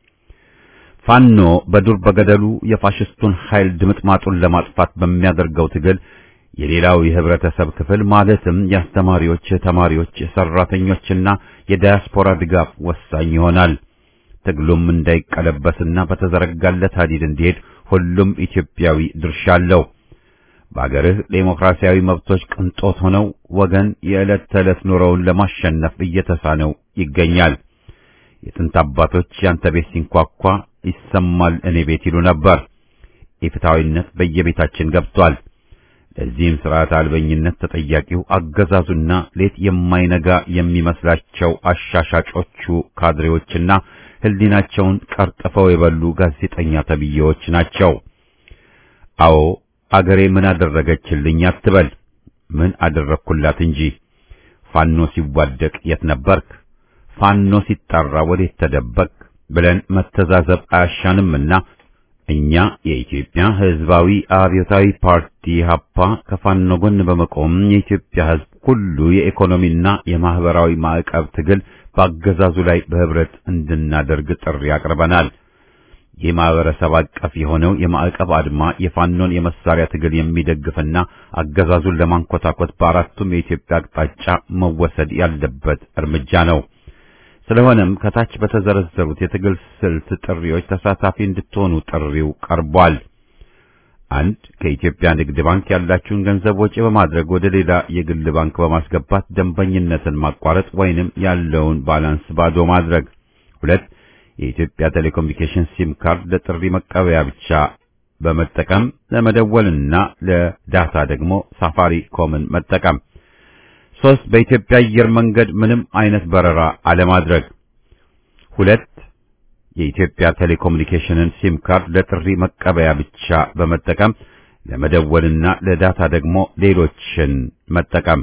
ፋኖ በዱር በገደሉ የፋሽስቱን ኃይል ድምጥማጡን ለማጥፋት በሚያደርገው ትግል የሌላው የህብረተሰብ ክፍል ማለትም የአስተማሪዎች፣ ተማሪዎች፣ ሰራተኞችና የዳያስፖራ ድጋፍ ወሳኝ ይሆናል። ትግሉም እንዳይቀለበስና በተዘረጋለት ሀዲድ እንዲሄድ ሁሉም ኢትዮጵያዊ ድርሻ አለው። በአገርህ ዴሞክራሲያዊ መብቶች ቅንጦት ሆነው ወገን የዕለት ተዕለት ኑሮውን ለማሸነፍ እየተሳነው ይገኛል። የጥንት አባቶች ያንተ ቤት ሲንኳኳ ይሰማል እኔ ቤት ይሉ ነበር። ኢፍትሐዊነት በየቤታችን ገብቷል። ለዚህም ስርዓት አልበኝነት ተጠያቂው አገዛዙና ሌት የማይነጋ የሚመስላቸው አሻሻጮቹ ካድሬዎችና ህሊናቸውን ቀርጥፈው የበሉ ጋዜጠኛ ተብዬዎች ናቸው። አዎ አገሬ ምን አደረገችልኝ አትበል፣ ምን አደረግኩላት እንጂ። ፋኖ ሲዋደቅ የት ነበርክ? ፋኖ ሲጣራ ወዴት ተደበቅ? ብለን መተዛዘብ አያሻንምና እኛ የኢትዮጵያ ህዝባዊ አብዮታዊ ፓርቲ ሀፓ ከፋኖ ጎን በመቆም የኢትዮጵያ ህዝብ ሁሉ የኢኮኖሚና የማህበራዊ ማዕቀብ ትግል በአገዛዙ ላይ በህብረት እንድናደርግ ጥሪ አቅርበናል። ይህ ማህበረሰብ አቀፍ የሆነው የማዕቀብ አድማ የፋኖን የመሳሪያ ትግል የሚደግፍና አገዛዙን ለማንኮታኮት በአራቱም የኢትዮጵያ አቅጣጫ መወሰድ ያለበት እርምጃ ነው። ስለሆነም ከታች በተዘረዘሩት የትግል ስልት ጥሪዎች ተሳታፊ እንድትሆኑ ጥሪው ቀርቧል። አንድ ከኢትዮጵያ ንግድ ባንክ ያላችሁን ገንዘብ ወጪ በማድረግ ወደ ሌላ የግል ባንክ በማስገባት ደንበኝነትን ማቋረጥ ወይንም ያለውን ባላንስ ባዶ ማድረግ። ሁለት የኢትዮጵያ ቴሌኮሙኒኬሽን ሲም ካርድ ለጥሪ መቀበያ ብቻ በመጠቀም ለመደወልና ለዳታ ደግሞ ሳፋሪ ኮምን መጠቀም። ሶስት በኢትዮጵያ አየር መንገድ ምንም አይነት በረራ አለማድረግ። ሁለት የኢትዮጵያ ቴሌኮሙኒኬሽንን ሲም ካርድ ለጥሪ መቀበያ ብቻ በመጠቀም ለመደወልና ለዳታ ደግሞ ሌሎችን መጠቀም።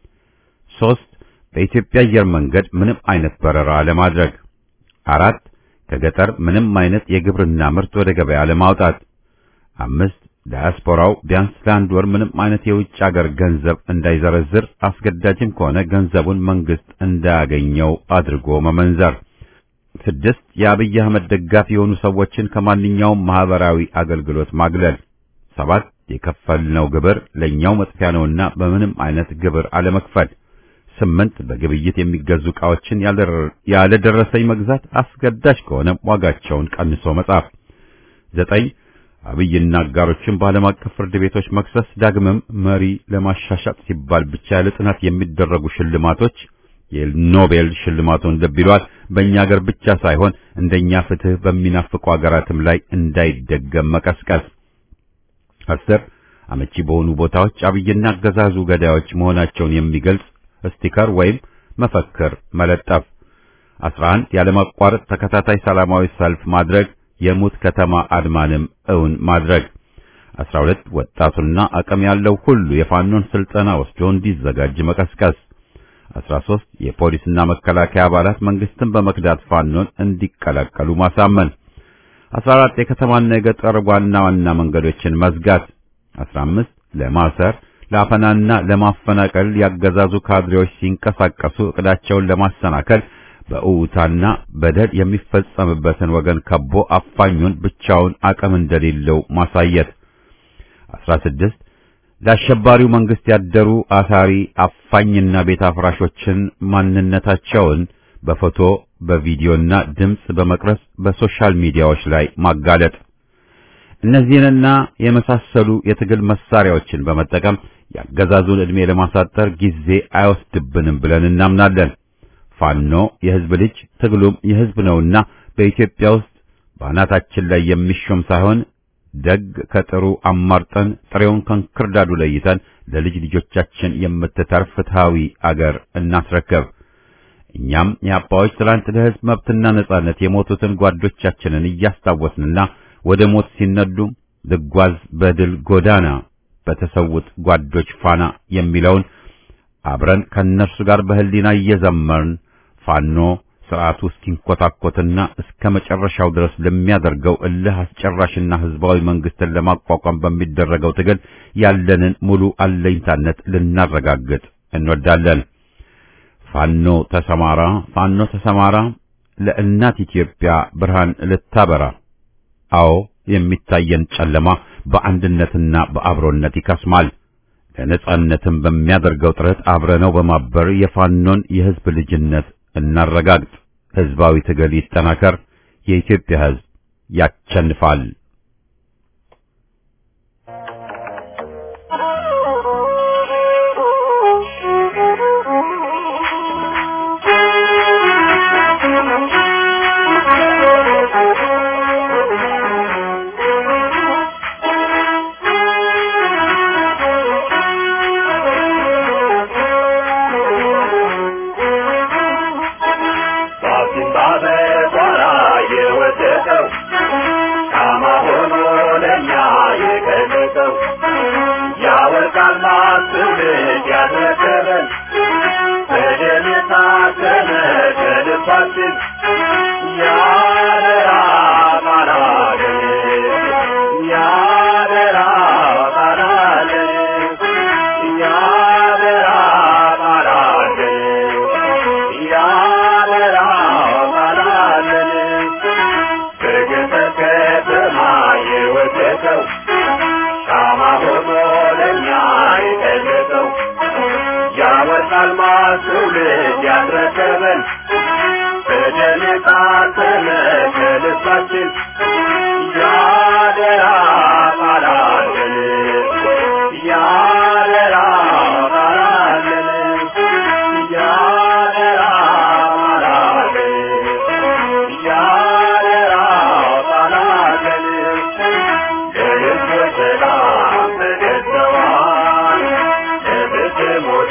ሶስት በኢትዮጵያ አየር መንገድ ምንም አይነት በረራ አለማድረግ። አራት ከገጠር ምንም አይነት የግብርና ምርት ወደ ገበያ ለማውጣት። አምስት ዳያስፖራው ቢያንስ ለአንድ ወር ምንም አይነት የውጭ አገር ገንዘብ እንዳይዘረዝር፣ አስገዳጅም ከሆነ ገንዘቡን መንግስት እንዳያገኘው አድርጎ መመንዘር። ስድስት የአብይ አህመድ ደጋፊ የሆኑ ሰዎችን ከማንኛውም ማህበራዊ አገልግሎት ማግለል። ሰባት የከፈልነው ግብር ለኛው መጥፊያ ነውና በምንም አይነት ግብር አለመክፈል። ስምንት በግብይት የሚገዙ ዕቃዎችን ያለ ደረሰኝ መግዛት፣ አስገዳጅ ከሆነ ዋጋቸውን ቀንሶ መጻፍ። ዘጠኝ አብይና አጋሮችን በዓለም አቀፍ ፍርድ ቤቶች መክሰስ። ዳግምም መሪ ለማሻሻጥ ሲባል ብቻ ያለ ጥናት የሚደረጉ ሽልማቶች የኖቤል ሽልማቱን ልብ ይሏል። በእኛ ሀገር ብቻ ሳይሆን እንደኛ ፍትህ በሚናፍቁ ሀገራትም ላይ እንዳይደገም መቀስቀስ። አስር አመቺ በሆኑ ቦታዎች አብይና አገዛዙ ገዳዮች መሆናቸውን የሚገልጽ ስቲከር ወይም መፈክር መለጠፍ። 11 ያለማቋረጥ ተከታታይ ሰላማዊ ሰልፍ ማድረግ የሙት ከተማ አድማንም እውን ማድረግ። 12 ወጣቱና አቅም ያለው ሁሉ የፋኖን ስልጠና ወስዶ እንዲዘጋጅ መቀስቀስ። 13 የፖሊስና መከላከያ አባላት መንግስትን በመክዳት ፋኖን እንዲቀላቀሉ ማሳመን። 14 የከተማና የገጠር ዋና ዋና መንገዶችን መዝጋት። 15 ለማሰር ለአፈናና ለማፈናቀል ያገዛዙ ካድሬዎች ሲንቀሳቀሱ እቅዳቸውን ለማሰናከል በእውታና በደል የሚፈጸምበትን ወገን ከቦ አፋኙን ብቻውን አቅም እንደሌለው ማሳየት። 16 ለአሸባሪው መንግስት ያደሩ አሳሪ አፋኝና ቤት አፍራሾችን ማንነታቸውን በፎቶ በቪዲዮና ድምጽ በመቅረጽ በሶሻል ሚዲያዎች ላይ ማጋለጥ። እነዚህንና የመሳሰሉ የትግል መሳሪያዎችን በመጠቀም ያገዛዙን ዕድሜ ለማሳጠር ጊዜ አይወስድብንም ብለን እናምናለን። ፋኖ የህዝብ ልጅ ትግሉም የህዝብ ነውና በኢትዮጵያ ውስጥ በአናታችን ላይ የሚሾም ሳይሆን ደግ ከጥሩ አማርጠን ጥሬውን ከእንክርዳዱ ለይተን ለልጅ ልጆቻችን የምትተርፍ ፍትሃዊ አገር እናስረከብ። እኛም የአባዎች ትላንት ለህዝብ መብትና ነጻነት የሞቱትን ጓዶቻችንን እያስታወስንና ወደ ሞት ሲነዱ ልጓዝ በድል ጎዳና በተሰውት ጓዶች ፋና የሚለውን አብረን ከነርሱ ጋር በህሊና እየዘመርን ፋኖ ስርዓቱ እስኪንኮታኮትና እስከ መጨረሻው ድረስ ለሚያደርገው እልህ አስጨራሽና ህዝባዊ መንግስትን ለማቋቋም በሚደረገው ትግል ያለንን ሙሉ አለኝታነት ልናረጋግጥ እንወዳለን። ፋኖ ተሰማራ፣ ፋኖ ተሰማራ፣ ለእናት ኢትዮጵያ ብርሃን ልታበራ። አዎ የሚታየን ጨለማ በአንድነትና በአብሮነት ይከስማል። ለነጻነትም በሚያደርገው ጥረት አብረነው በማበር የፋኖን የህዝብ ልጅነት እናረጋግጥ። ህዝባዊ ትግል ይጠናከር። የኢትዮጵያ ህዝብ ያቸንፋል። Yeah. ትውልድ ያስረከበን በደም የታተመ ከልባችን ያደራ ቃላለን ያደራ ቃላለን ያደራ ቃላለን ያደራ ቃላለን ለሕዝብ ሰላም ተገዝተዋል ለብትሞቱ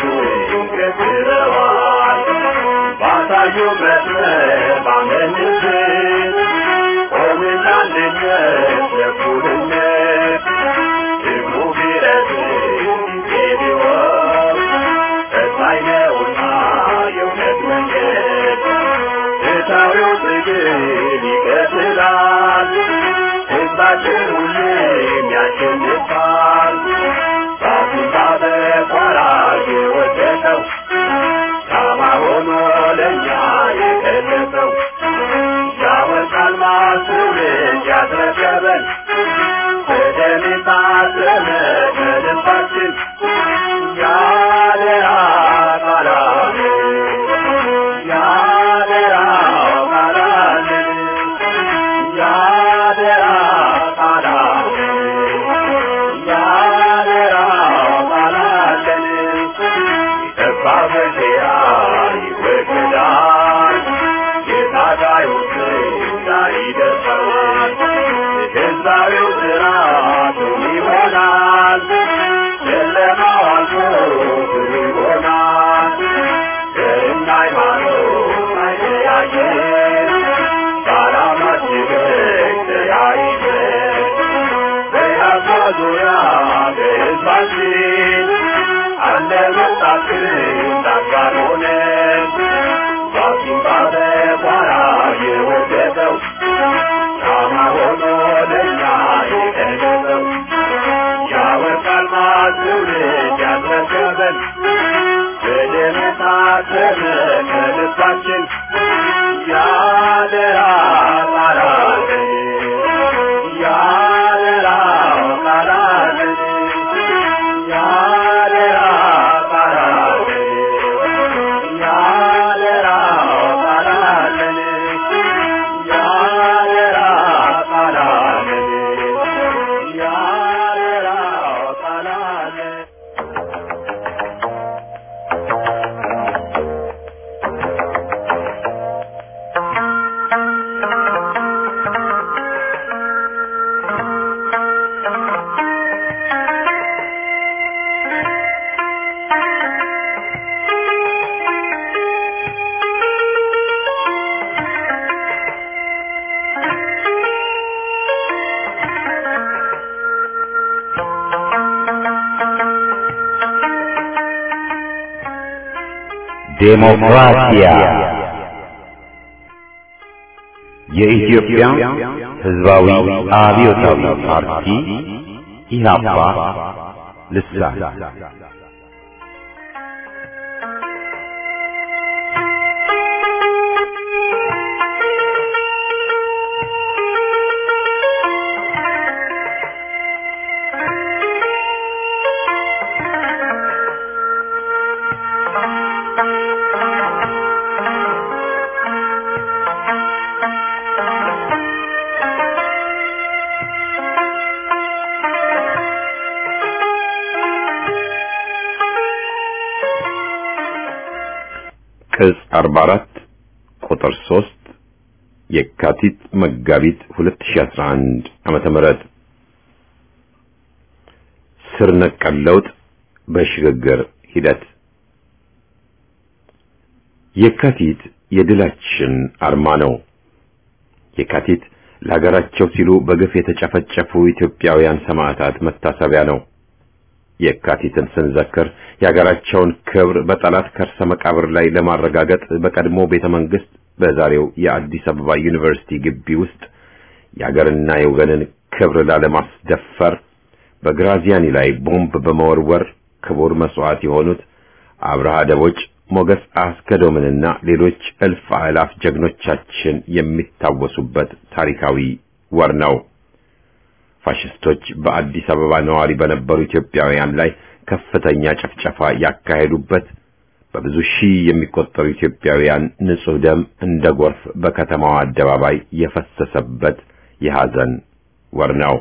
ገዝረዋል ባሳዩ መስመር ባመንበት ቆምና አንድነት ለእኩልነት ደግሞ ቢረዝም ጊዜ ቢወስድ ፈታኝ ነውና የእውነት መንገድ ፍትሐዊው ትግል ይቀጥላል ሕዝባችን ሁሌም ያሸንፋል ራሱን ባበቋራ የወደቀው ሻማ ሆኖ ለእኛ የገለጸው ያወጣል ማስውልድ ያስረከበን በደም የታተመ ከልባችን ያደራ ቃላለን ያደራ ቃላለን ያደራ ቃላለን ያደራ ቃላለን የጠፋ በሴራ ይወገዳል የታጋዮች ላይ ይደርሳል የገዛዊው ስርዓቱ ይሆናል ጨለማው አልፎ ብሩ ይሆናል ዘርና ሃይማኖት አይለያየን በዓላማችን ተያይዘን በያዛ ዙሪያ በሕዝባችን አለ መጣችን ዳጋር ሆነን ራሱን ባለቋራ የወደቀው ሻማ ሆኖ ለእኛ የገለጸው ያወርቃል ማትውልድ ያስረከበን በደም የታተመ ከልባችን ያደራ ቃላለን ያደራ ቃላለን ያደራ ቃላለን ያደራ ቃላለን ያደራ ቃላለን ያደራ ቃላለን ዴሞክራሲያ የኢትዮጵያ ሕዝባዊ አብዮታዊ ፓርቲ ኢህአፓ ልሳን ቅጽ 44 ቁጥር 3 የካቲት መጋቢት 2011 ዓመተ ምህረት ስር ነቀል ለውጥ በሽግግር ሂደት የካቲት የድላችን አርማ ነው። የካቲት ለሀገራቸው ሲሉ በግፍ የተጨፈጨፉ ኢትዮጵያውያን ሰማዕታት መታሰቢያ ነው። የካቲትን ስንዘክር የሀገራቸውን ክብር በጠላት ከርሰ መቃብር ላይ ለማረጋገጥ በቀድሞ ቤተ መንግስት በዛሬው የአዲስ አበባ ዩኒቨርሲቲ ግቢ ውስጥ የሀገርና የወገንን ክብር ላለማስደፈር በግራዚያኒ ላይ ቦምብ በመወርወር ክቡር መስዋዕት የሆኑት አብርሃ ደቦጭ፣ ሞገስ አስገዶምንና ሌሎች እልፍ አእላፍ ጀግኖቻችን የሚታወሱበት ታሪካዊ ወር ነው። ፋሽስቶች በአዲስ አበባ ነዋሪ በነበሩ ኢትዮጵያውያን ላይ ከፍተኛ ጭፍጨፋ ያካሄዱበት፣ በብዙ ሺህ የሚቆጠሩ ኢትዮጵያውያን ንጹህ ደም እንደ ጎርፍ በከተማዋ አደባባይ የፈሰሰበት የሐዘን ወር ነው።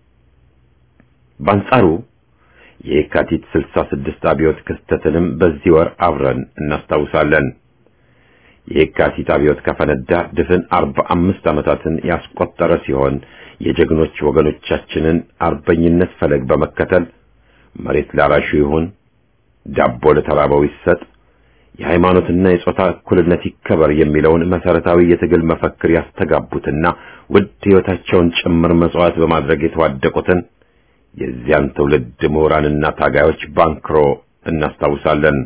በአንጻሩ የየካቲት 66 አብዮት ክስተትንም በዚህ ወር አብረን እናስታውሳለን። የየካቲት አብዮት ከፈነዳ ድፍን 45 ዓመታትን ያስቆጠረ ሲሆን የጀግኖች ወገኖቻችንን አርበኝነት ፈለግ በመከተል መሬት ላራሹ ይሁን፣ ዳቦ ለተራበው ይሰጥ፣ የሃይማኖትና የጾታ እኩልነት ይከበር የሚለውን መሰረታዊ የትግል መፈክር ያስተጋቡትና ውድ ሕይወታቸውን ጭምር መስዋዕት በማድረግ የተዋደቁትን የዚያን ትውልድ ምሁራንና ታጋዮች ባንክሮ እናስታውሳለን።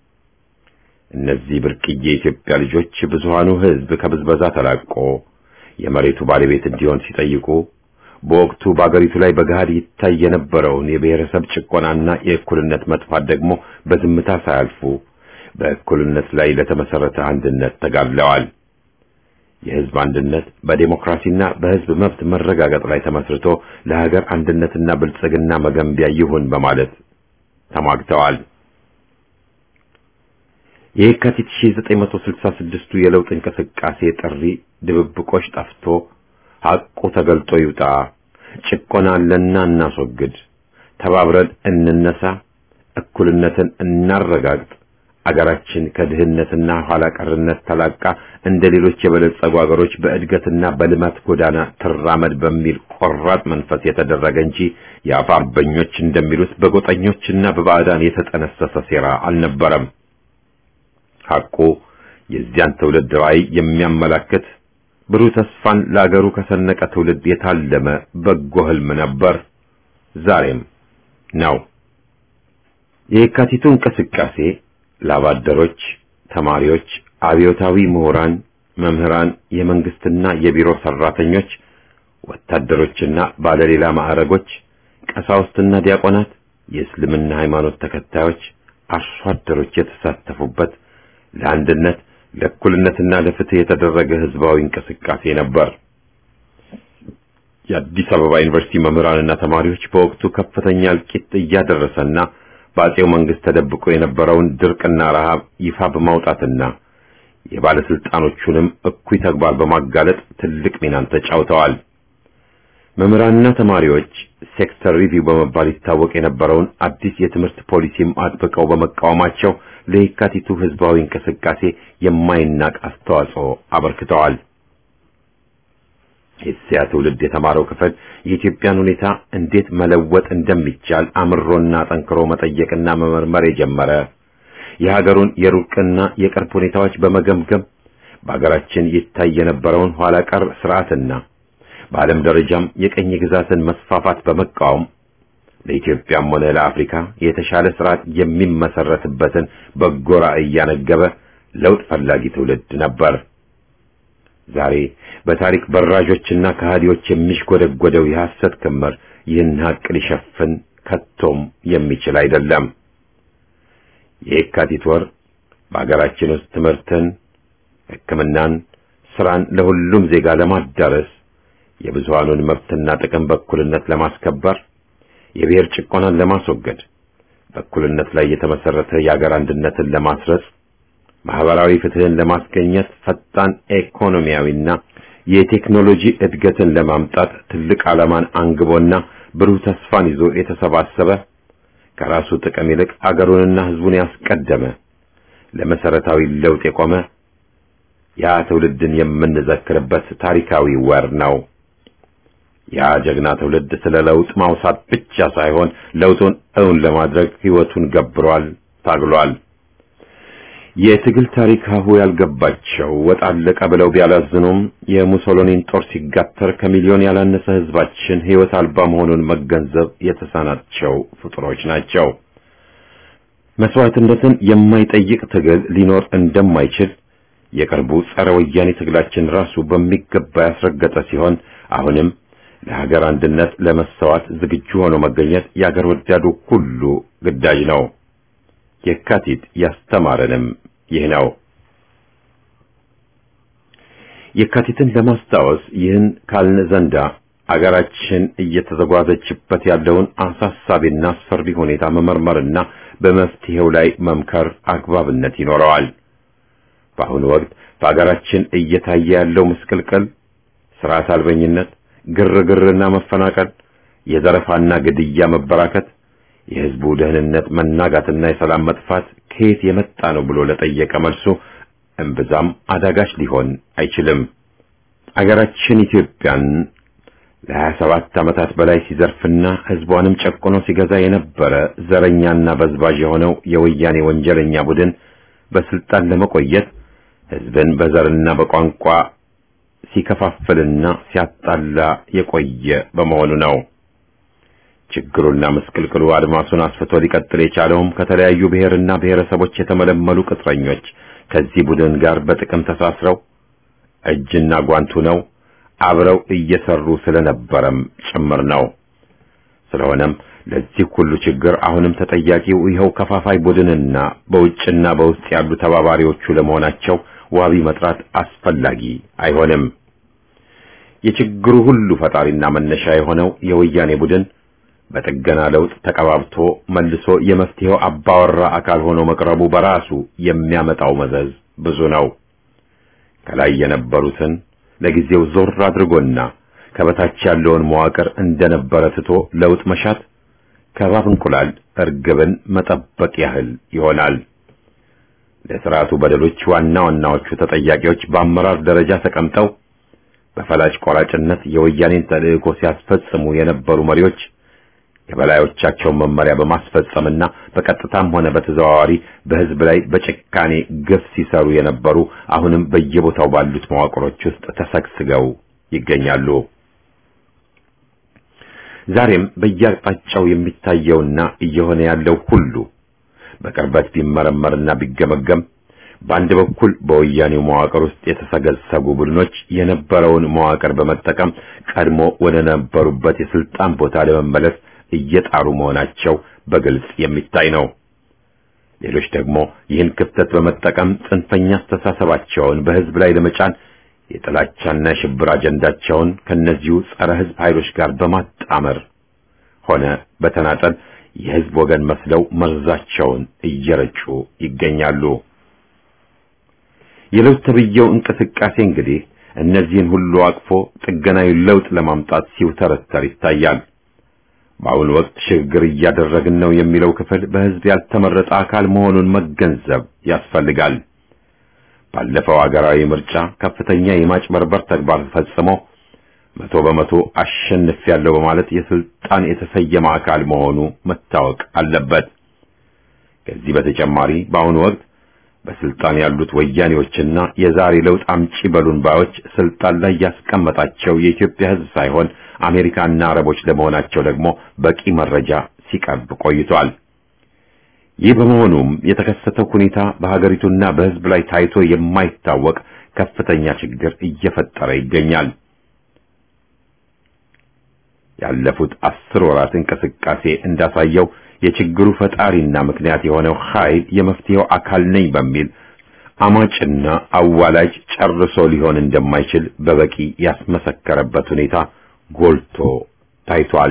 እነዚህ ብርቅዬ የኢትዮጵያ ልጆች ብዙሃኑ ሕዝብ ከብዝበዛ ተላቆ የመሬቱ ባለቤት እንዲሆን ሲጠይቁ በወቅቱ በአገሪቱ ላይ በገሃድ ይታይ የነበረውን የብሔረሰብ ጭቆናና የእኩልነት መጥፋት ደግሞ በዝምታ ሳያልፉ በእኩልነት ላይ ለተመሰረተ አንድነት ተጋድለዋል። የሕዝብ አንድነት በዴሞክራሲና በሕዝብ መብት መረጋገጥ ላይ ተመስርቶ ለሀገር አንድነትና ብልጽግና መገንቢያ ይሁን በማለት ተሟግተዋል። የየካቲት 1966ቱ የለውጥ እንቅስቃሴ ጥሪ ድብብቆች ጠፍቶ ሐቁ ተገልጦ ይውጣ፣ ጭቆና አለና እናስወግድ፣ ተባብረን እንነሳ፣ እኩልነትን እናረጋግጥ፣ አገራችን ከድህነትና ኋላ ቀርነት ተላቃ እንደ ሌሎች የበለጸጉ አገሮች በእድገትና በልማት ጎዳና ትራመድ በሚል ቆራጥ መንፈስ የተደረገ እንጂ የአፍ አርበኞች እንደሚሉት በጎጠኞችና በባዕዳን የተጠነሰሰ ሴራ አልነበረም። ሐቁ የዚያን ትውልድ ራዕይ የሚያመላክት ብሩህ ተስፋን ለአገሩ ከሰነቀ ትውልድ የታለመ በጎ ህልም ነበር፣ ዛሬም ነው። የየካቲቱ እንቅስቃሴ ላባደሮች፣ ተማሪዎች፣ አብዮታዊ ምሁራን፣ መምህራን፣ የመንግስትና የቢሮ ሰራተኞች፣ ወታደሮችና ባለሌላ ማዕረጎች፣ ቀሳውስትና ዲያቆናት፣ የእስልምና ሃይማኖት ተከታዮች፣ አርሶ አደሮች የተሳተፉበት ለአንድነት ለእኩልነትና ለፍትህ የተደረገ ህዝባዊ እንቅስቃሴ ነበር። የአዲስ አበባ ዩኒቨርሲቲ መምህራንና ተማሪዎች በወቅቱ ከፍተኛ እልቂት እያደረሰና በአጼው መንግስት ተደብቆ የነበረውን ድርቅና ረሃብ ይፋ በማውጣትና የባለስልጣኖቹንም እኩይ ተግባር በማጋለጥ ትልቅ ሚናን ተጫውተዋል። መምህራንና ተማሪዎች ሴክተር ሪቪው በመባል ይታወቅ የነበረውን አዲስ የትምህርት ፖሊሲም አጥብቀው በመቃወማቸው ለየካቲቱ ህዝባዊ እንቅስቃሴ የማይናቅ አስተዋጽኦ አበርክተዋል። የዚያ ትውልድ የተማረው ክፍል የኢትዮጵያን ሁኔታ እንዴት መለወጥ እንደሚቻል አምሮና ጠንክሮ መጠየቅና መመርመር የጀመረ የሀገሩን የሩቅና የቅርብ ሁኔታዎች በመገምገም በሀገራችን ይታይ የነበረውን ኋላ ቀር ስርዓትና በዓለም ደረጃም የቀኝ ግዛትን መስፋፋት በመቃወም ለኢትዮጵያም ሆነ ለአፍሪካ የተሻለ ስርዓት የሚመሰረትበትን በጎ ራዕይ እያነገበ ለውጥ ፈላጊ ትውልድ ነበር። ዛሬ በታሪክ በራዦችና ከሃዲዎች የሚሽጎደጎደው የሐሰት ክምር ይህን ሀቅ ሊሸፍን ከቶም የሚችል አይደለም። የየካቲት ወር በአገራችን ውስጥ ትምህርትን፣ ሕክምናን፣ ስራን ለሁሉም ዜጋ ለማዳረስ የብዙሃኑን መብትና ጥቅም በእኩልነት ለማስከበር የብሔር ጭቆናን ለማስወገድ በእኩልነት ላይ የተመሰረተ የአገር አንድነትን ለማስረጽ ማህበራዊ ፍትህን ለማስገኘት ፈጣን ኢኮኖሚያዊና የቴክኖሎጂ እድገትን ለማምጣት ትልቅ ዓላማን አንግቦና ብሩህ ተስፋን ይዞ የተሰባሰበ ከራሱ ጥቅም ይልቅ አገሩንና ህዝቡን ያስቀደመ ለመሰረታዊ ለውጥ የቆመ ያ ትውልድን የምንዘክርበት ታሪካዊ ወር ነው። ያ ጀግና ትውልድ ስለ ለውጥ ማውሳት ብቻ ሳይሆን ለውጡን እውን ለማድረግ ህይወቱን ገብሯል፣ ታግሏል። የትግል ታሪክ ሀሁ ያልገባቸው ወጥ አለቀ ብለው ቢያላዝኑም የሙሶሎኒን ጦር ሲጋተር ከሚሊዮን ያላነሰ ህዝባችን ህይወት አልባ መሆኑን መገንዘብ የተሳናቸው ፍጡሮች ናቸው። መስዋዕትነትን የማይጠይቅ ትግል ሊኖር እንደማይችል የቅርቡ ጸረ ወያኔ ትግላችን ራሱ በሚገባ ያስረገጠ ሲሆን አሁንም ለሀገር አንድነት ለመሰዋት ዝግጁ ሆኖ መገኘት የአገር ወዳዱ ሁሉ ግዳጅ ነው። የካቲት ያስተማረንም ይህ ነው። የካቲትን ለማስታወስ ይህን ካልን ዘንዳ አገራችን እየተዘጓዘችበት ያለውን አሳሳቢና አስፈሪ ሁኔታ መመርመርና በመፍትሄው ላይ መምከር አግባብነት ይኖረዋል። በአሁኑ ወቅት በአገራችን እየታየ ያለው ምስቅልቅል፣ ስርዓት አልበኝነት፣ ግርግርና መፈናቀል፣ የዘረፋና ግድያ መበራከት፣ የህዝቡ ደህንነት መናጋትና የሰላም መጥፋት ከየት የመጣ ነው ብሎ ለጠየቀ መልሱ እምብዛም አዳጋች ሊሆን አይችልም። አገራችን ኢትዮጵያን ለሀያ ሰባት ዓመታት በላይ ሲዘርፍና ህዝቧንም ጨቁኖ ሲገዛ የነበረ ዘረኛና በዝባዥ የሆነው የወያኔ ወንጀለኛ ቡድን በስልጣን ለመቆየት ህዝብን በዘርና በቋንቋ ሲከፋፍልና ሲያጣላ የቆየ በመሆኑ ነው። ችግሩና ምስቅልቅሉ አድማሱን አስፍቶ ሊቀጥል የቻለውም ከተለያዩ ብሔርና ብሔረሰቦች የተመለመሉ ቅጥረኞች ከዚህ ቡድን ጋር በጥቅም ተሳስረው እጅና ጓንቱ ነው አብረው እየሰሩ ስለነበረም ጭምር ነው። ስለሆነም ለዚህ ሁሉ ችግር አሁንም ተጠያቂው ይኸው ከፋፋይ ቡድንና በውጭና በውስጥ ያሉ ተባባሪዎቹ ለመሆናቸው ዋቢ መጥራት አስፈላጊ አይሆንም። የችግሩ ሁሉ ፈጣሪና መነሻ የሆነው የወያኔ ቡድን በጥገና ለውጥ ተቀባብቶ መልሶ የመፍትሄው አባወራ አካል ሆኖ መቅረቡ በራሱ የሚያመጣው መዘዝ ብዙ ነው። ከላይ የነበሩትን ለጊዜው ዞር አድርጎና ከበታች ያለውን መዋቅር እንደነበረ ትቶ ለውጥ መሻት ከባብ እንቁላል እርግብን መጠበቅ ያህል ይሆናል። ለስርዓቱ በደሎች ዋና ዋናዎቹ ተጠያቂዎች በአመራር ደረጃ ተቀምጠው በፈላጭ ቆራጭነት የወያኔን ተልእኮ ሲያስፈጽሙ የነበሩ መሪዎች የበላዮቻቸውን መመሪያ በማስፈጸምና በቀጥታም ሆነ በተዘዋዋሪ በሕዝብ ላይ በጭካኔ ግፍ ሲሰሩ የነበሩ አሁንም በየቦታው ባሉት መዋቅሮች ውስጥ ተሰግስገው ይገኛሉ። ዛሬም በየአቅጣጫው የሚታየውና እየሆነ ያለው ሁሉ በቅርበት ቢመረመርና ቢገመገም በአንድ በኩል በወያኔው መዋቅር ውስጥ የተሰገሰጉ ቡድኖች የነበረውን መዋቅር በመጠቀም ቀድሞ ወደ ነበሩበት የስልጣን ቦታ ለመመለስ እየጣሩ መሆናቸው በግልጽ የሚታይ ነው። ሌሎች ደግሞ ይህን ክፍተት በመጠቀም ጽንፈኛ አስተሳሰባቸውን በሕዝብ ላይ ለመጫን የጥላቻና የሽብር አጀንዳቸውን ከነዚሁ ጸረ ሕዝብ ኃይሎች ጋር በማጣመር ሆነ በተናጠል የሕዝብ ወገን መስለው መርዛቸውን እየረጩ ይገኛሉ። የለውጥ ተብዬው እንቅስቃሴ እንግዲህ እነዚህን ሁሉ አቅፎ ጥገናዊ ለውጥ ለማምጣት ሲውተረተር ይታያል። በአሁኑ ወቅት ሽግግር እያደረግን ነው የሚለው ክፍል በሕዝብ ያልተመረጠ አካል መሆኑን መገንዘብ ያስፈልጋል። ባለፈው አገራዊ ምርጫ ከፍተኛ የማጭበርበር ተግባር ፈጽሞ መቶ በመቶ አሸንፊያለሁ በማለት የስልጣን የተሰየመ አካል መሆኑ መታወቅ አለበት። ከዚህ በተጨማሪ በአሁኑ ወቅት በስልጣን ያሉት ወያኔዎችና የዛሬ ለውጥ አምጪ በሉን ባዮች ስልጣን ላይ ያስቀመጣቸው የኢትዮጵያ ሕዝብ ሳይሆን አሜሪካና አረቦች ለመሆናቸው ደግሞ በቂ መረጃ ሲቀርብ ቆይቷል። ይህ በመሆኑም የተከሰተው ሁኔታ በሀገሪቱና በሕዝብ ላይ ታይቶ የማይታወቅ ከፍተኛ ችግር እየፈጠረ ይገኛል። ያለፉት አስር ወራት እንቅስቃሴ እንዳሳየው የችግሩ ፈጣሪና ምክንያት የሆነው ኃይል የመፍትሄው አካል ነኝ በሚል አማጭና አዋላጅ ጨርሶ ሊሆን እንደማይችል በበቂ ያስመሰከረበት ሁኔታ ጎልቶ ታይቷል።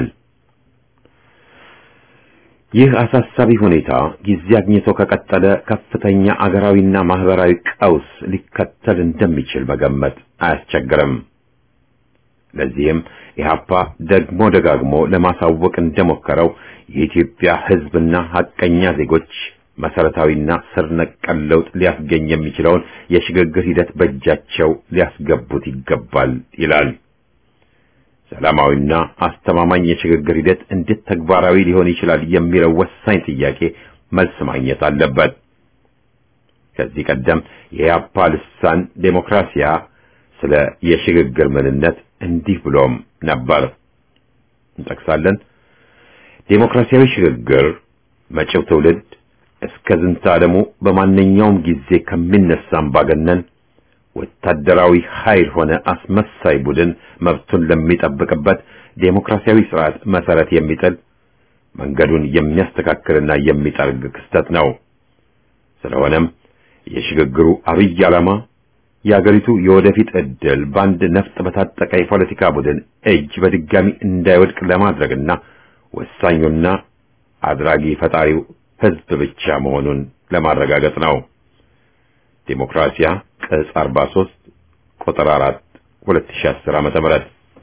ይህ አሳሳቢ ሁኔታ ጊዜ አግኝቶ ከቀጠለ ከፍተኛ አገራዊና ማህበራዊ ቀውስ ሊከተል እንደሚችል መገመት አያስቸግርም። ለዚህም ኢህአፓ ደግሞ ደጋግሞ ለማሳወቅ እንደሞከረው የኢትዮጵያ ሕዝብና ሐቀኛ ዜጎች መሰረታዊና ስር ነቀል ለውጥ ሊያስገኝ የሚችለውን የሽግግር ሂደት በእጃቸው ሊያስገቡት ይገባል ይላል። ሰላማዊና አስተማማኝ የሽግግር ሂደት እንዴት ተግባራዊ ሊሆን ይችላል የሚለው ወሳኝ ጥያቄ መልስ ማግኘት አለበት። ከዚህ ቀደም የኢህአፓ ልሳን ዴሞክራሲያ ስለ የሽግግር ምንነት እንዲህ ብሎም ነበር። እንጠቅሳለን። ዴሞክራሲያዊ ሽግግር መጪው ትውልድ እስከ ዝንተ ዓለሙ በማንኛውም ጊዜ ከሚነሳ አምባገነን ወታደራዊ ኃይል ሆነ አስመሳይ ቡድን መብቱን ለሚጠብቅበት ዴሞክራሲያዊ ስርዓት መሰረት የሚጥል መንገዱን የሚያስተካክልና የሚጠርግ ክስተት ነው። ስለሆነም የሽግግሩ አብይ ዓላማ የአገሪቱ የወደፊት ዕድል በአንድ ነፍጥ በታጠቀ የፖለቲካ ቡድን እጅ በድጋሚ እንዳይወድቅ ለማድረግና ወሳኙና አድራጊ ፈጣሪው ሕዝብ ብቻ መሆኑን ለማረጋገጥ ነው። ዴሞክራሲያ ቅጽ 43 ቁጥር 4 2010 ዓመተ ምህረት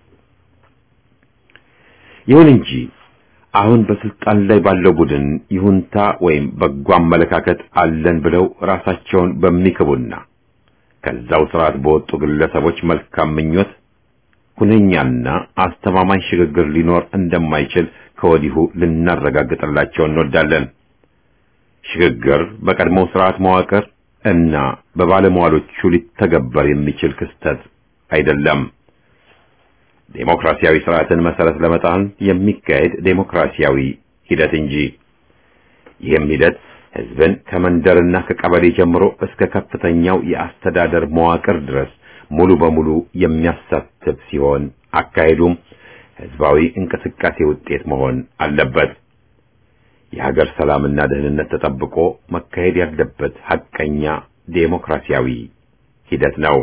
ይሁን እንጂ አሁን በስልጣን ላይ ባለው ቡድን ይሁንታ ወይም በጎ አመለካከት አለን ብለው ራሳቸውን በሚክቡና ከዛው ስርዓት በወጡ ግለሰቦች መልካም ምኞት ሁነኛና አስተማማኝ ሽግግር ሊኖር እንደማይችል ከወዲሁ ልናረጋግጥላቸው እንወዳለን። ሽግግር በቀድሞው ስርዓት መዋቅር እና በባለሟሎቹ ሊተገበር የሚችል ክስተት አይደለም። ዴሞክራሲያዊ ስርዓትን መሰረት ለመጣል የሚካሄድ ዴሞክራሲያዊ ሂደት እንጂ ይህም ሂደት ህዝብን ከመንደርና ከቀበሌ ጀምሮ እስከ ከፍተኛው የአስተዳደር መዋቅር ድረስ ሙሉ በሙሉ የሚያሳትፍ ሲሆን አካሄዱም ህዝባዊ እንቅስቃሴ ውጤት መሆን አለበት። የሀገር ሰላምና ደህንነት ተጠብቆ መካሄድ ያለበት ሐቀኛ ዴሞክራሲያዊ ሂደት ነው።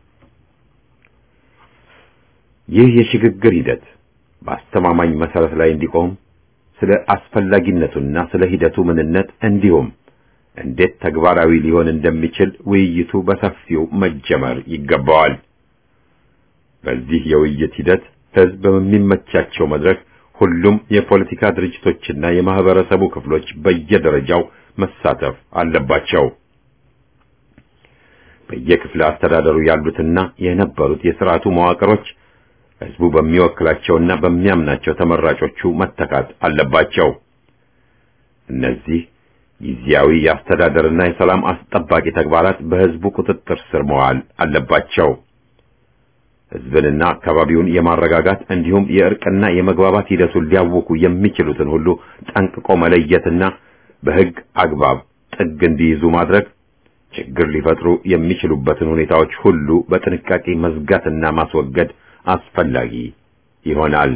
ይህ የሽግግር ሂደት በአስተማማኝ መሰረት ላይ እንዲቆም ስለ አስፈላጊነቱና ስለ ሂደቱ ምንነት እንዲሁም እንዴት ተግባራዊ ሊሆን እንደሚችል ውይይቱ በሰፊው መጀመር ይገባዋል። በዚህ የውይይት ሂደት ህዝብ በሚመቻቸው መድረክ ሁሉም የፖለቲካ ድርጅቶችና የማህበረሰቡ ክፍሎች በየደረጃው መሳተፍ አለባቸው። በየክፍለ አስተዳደሩ ያሉትና የነበሩት የስርዓቱ መዋቅሮች ህዝቡ በሚወክላቸውና በሚያምናቸው ተመራጮቹ መተካት አለባቸው። እነዚህ ጊዜያዊ የአስተዳደርና የሰላም አስጠባቂ ተግባራት በህዝቡ ቁጥጥር ስር መዋል አለባቸው። ህዝብንና አካባቢውን የማረጋጋት እንዲሁም የእርቅና የመግባባት ሂደቱን ሊያውኩ የሚችሉትን ሁሉ ጠንቅቆ መለየትና በህግ አግባብ ጥግ እንዲይዙ ማድረግ፣ ችግር ሊፈጥሩ የሚችሉበትን ሁኔታዎች ሁሉ በጥንቃቄ መዝጋትና ማስወገድ አስፈላጊ ይሆናል።